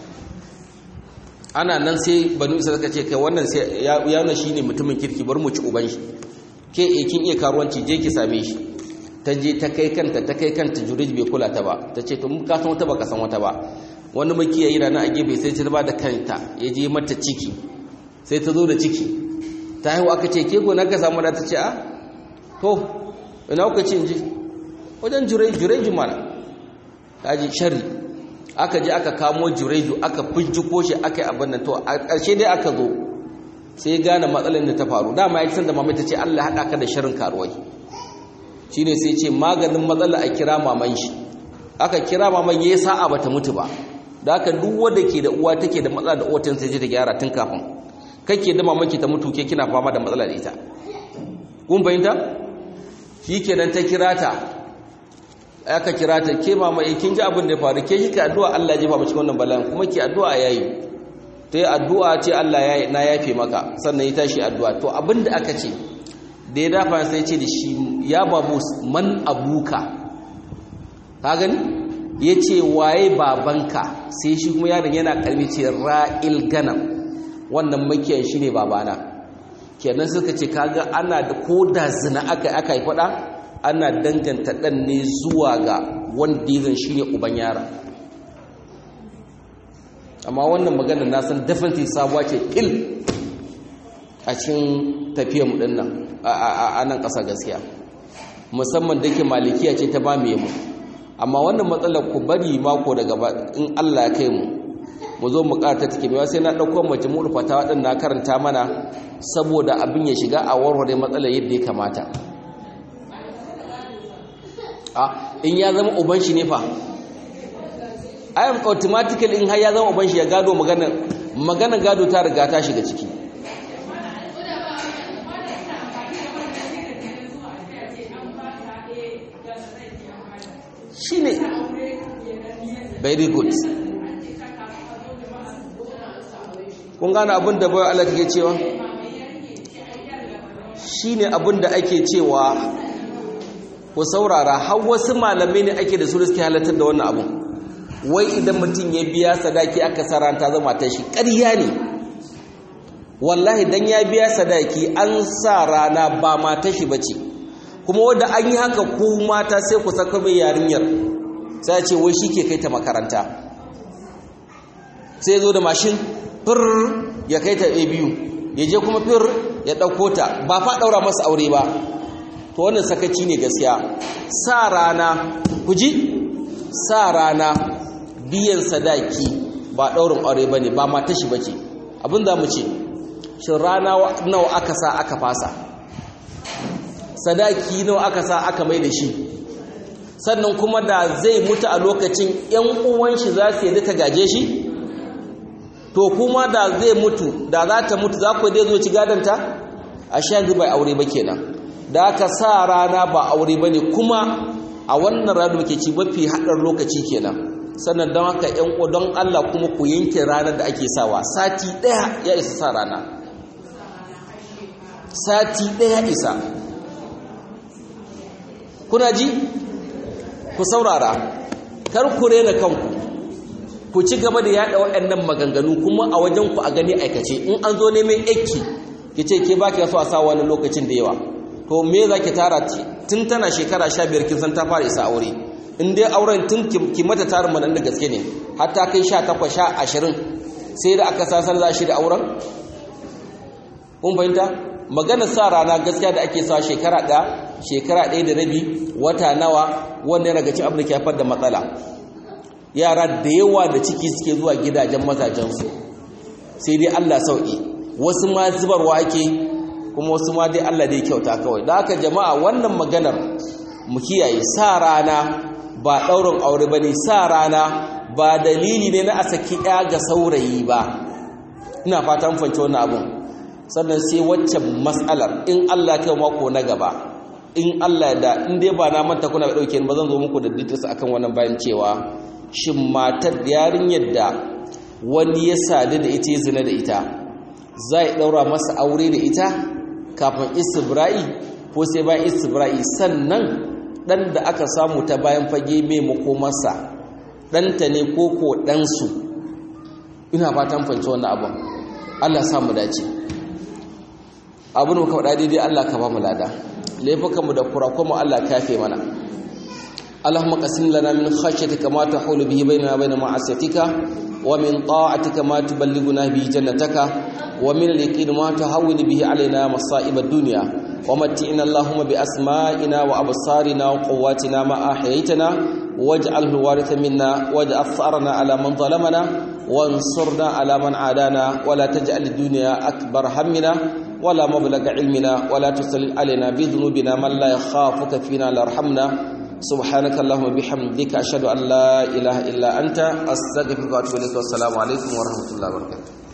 ana nan sai banu isa suka ce kai wannan sai ya yana shine mutumin kirki bar mu ci uban shi ke eh kin iya karuwanci je ki same shi ta je ta kai kanta ta kai kanta jurij bai kula ta ba ta ce to mun ka san wata ba ka san wata ba wani makiyayi rana a gefe sai ta ba da kanta ya je mata ciki sai ta zo da ciki ta haihu aka ce ke gona ka samu da ta ce a to ina kuka ce ji wajen jureju mana ta ji shari aka je aka kamo jureju aka fujjuko shi aka yi abin nan to a ƙarshe dai aka zo sai gane matsalar da ta faru dama ya san da mamai ta ce allah haɗa ka da sharin karuwai shi ne sai ce maganin matsala a kira maman shi aka kira maman ya yi sa'a ba ta mutu ba da aka duk wadda ke da uwa take da matsala da otan sai ta gyara tun kafin kake da mamaki ta mutu ke kina fama da matsala da ita kun fahimta shi kenan ta kira ta aka kira ta ke mama kin ji abin da ya faru ke kika addu'a Allah ya jefa mu cikin wannan bala'in kuma ki addu'a yayi ta yi addu'a ce Allah ya na yafe maka sannan ya tashi addu'a to abin da aka ce da ya dafa sai ce da shi ya babu man abuka ka gani ya ce waye babanka sai shi kuma yaron yana karbi ce ra'il ganam wannan makiyan shi ne babana kenan suka ce kaga ana da ko da zina aka aka yi fada ana danganta dan ne zuwa ga wanda ya shi ne uban yara amma wannan magana na san definitely sabuwa ce fil a cikin tafiyar mu dinnan a nan ƙasa gaskiya musamman da ke malikiya ce ta ba mu mu amma wannan matsalar ku bari mako da gaba in Allah ya kai mu mu zo mu ƙara ta take mewa sai na ɗauko majmu'ul fatawa din na karanta mana saboda abin ya shiga a warware matsalar yadda ya kamata a in ya zama uban shi ne fa ayyam automatically in har ya zama uban shi ya gado magana magana gado ta riga ta shiga ciki shine very good kun gane abin da bayan Allah take cewa shine abin da ake cewa ku saurara har wasu malamai ne ake da su da suke halartar da wannan abun wai idan mutum ya biya sadaki aka saranta zama ta shi ƙarya ne wallahi dan ya biya sadaki an sa rana ba mata shi bace kuma wanda an yi haka ku mata sai ku saka mai yarinyar sai ce wai shi ke kai ta makaranta sai zo da mashin fir ya kai ta biyu ya je kuma fir ya ɗauko ta ba fa ɗaura masa aure ba to wannan sakaci ne gaskiya sa rana ku ji sa rana biyan sadaki ba ɗaurin aure ba ne ba mata shi ba ce abin da mu ce shi rana nawa aka sa aka fasa sadaki nawa aka sa aka mai da shi sannan kuma da zai mutu a lokacin ‘yan uwan shi za su yadda ta gaje shi to kuma da zai mutu da za ta mutu za ku dai zo ci gadanta a sha bai aure ba kenan da aka sa rana ba aure ba ne kuma a wannan rana muke ci mafi haɗar lokaci kenan sannan don haka ‘yan don Allah kuma ku yanke ranar da ake sawa sati ɗaya ya isa sa rana sati ɗaya isa kuna ji ku saurara kar ku rena kanku ku ci gaba da yada waɗannan maganganu kuma a wajen ku a gani aikace in an zo neman ekki ki ce ke baki so a sa wani lokacin da yawa to me za ki tara tun tana shekara 15 kin san ta fara isa aure in dai auren tun ki mata tarin manan da gaske ne har ta kai 18 20 sai da aka sasar za shi da auren kun fahimta maganar sa rana gaskiya da ake sa shekara ɗaya shekara ɗaya da rabi wata nawa wanda yana cin abin da ke haifar da matsala yara da yawa da ciki suke zuwa gidajen mazajensu sai dai Allah sauƙi wasu ma zubarwa ake kuma wasu ma dai Allah dai kyauta kawai da haka jama'a wannan maganar mu kiyaye sa rana ba ɗaurin aure ba ne sa rana ba dalili ne na a saki ɗaya ga saurayi ba ina fatan fahimci wannan abun sannan sai waccan matsalar in Allah kai mako na gaba in Allah da in dai ba na manta kuna dauke ba zan zo muku da details akan wannan bayan cewa shin matar yarinyar da wani ya sadu da ita ya zina da ita zai daura masa aure da ita kafin istibra'i ko sai bayan istibra'i sannan dan da aka samu ta bayan fage mai makomarsa ɗanta ne ko ko ɗansu ina fatan fahimci wannan abin Allah samu dace abin muka faɗa daidai Allah ka ba mu lada laifukanmu da kurakunmu Allah ka yafe mana Allahumma qasim lana min khashyatika ma tahulu bihi bainana wa bain ma'asiyatika wa min ta'atika ma tuballighuna bihi jannataka wa min al-yaqini ma tahawwinu bihi alaina masa'ib ad-dunya wa matti'na Allahumma bi asma'ina wa absarina wa quwwatina ma ahyaytana waj'alhu waritha minna waj'al tharana ala man zalamana وانصرنا على من عادانا ولا تجعل الدنيا أكبر همنا ولا مبلغ علمنا ولا تسلل علينا بذنوبنا من لا يخافك فينا لا يرحمنا سبحانك اللهم بحمدك أشهد أن لا إله إلا أنت أستغفرك وأتوب إليك والسلام عليكم ورحمة الله وبركاته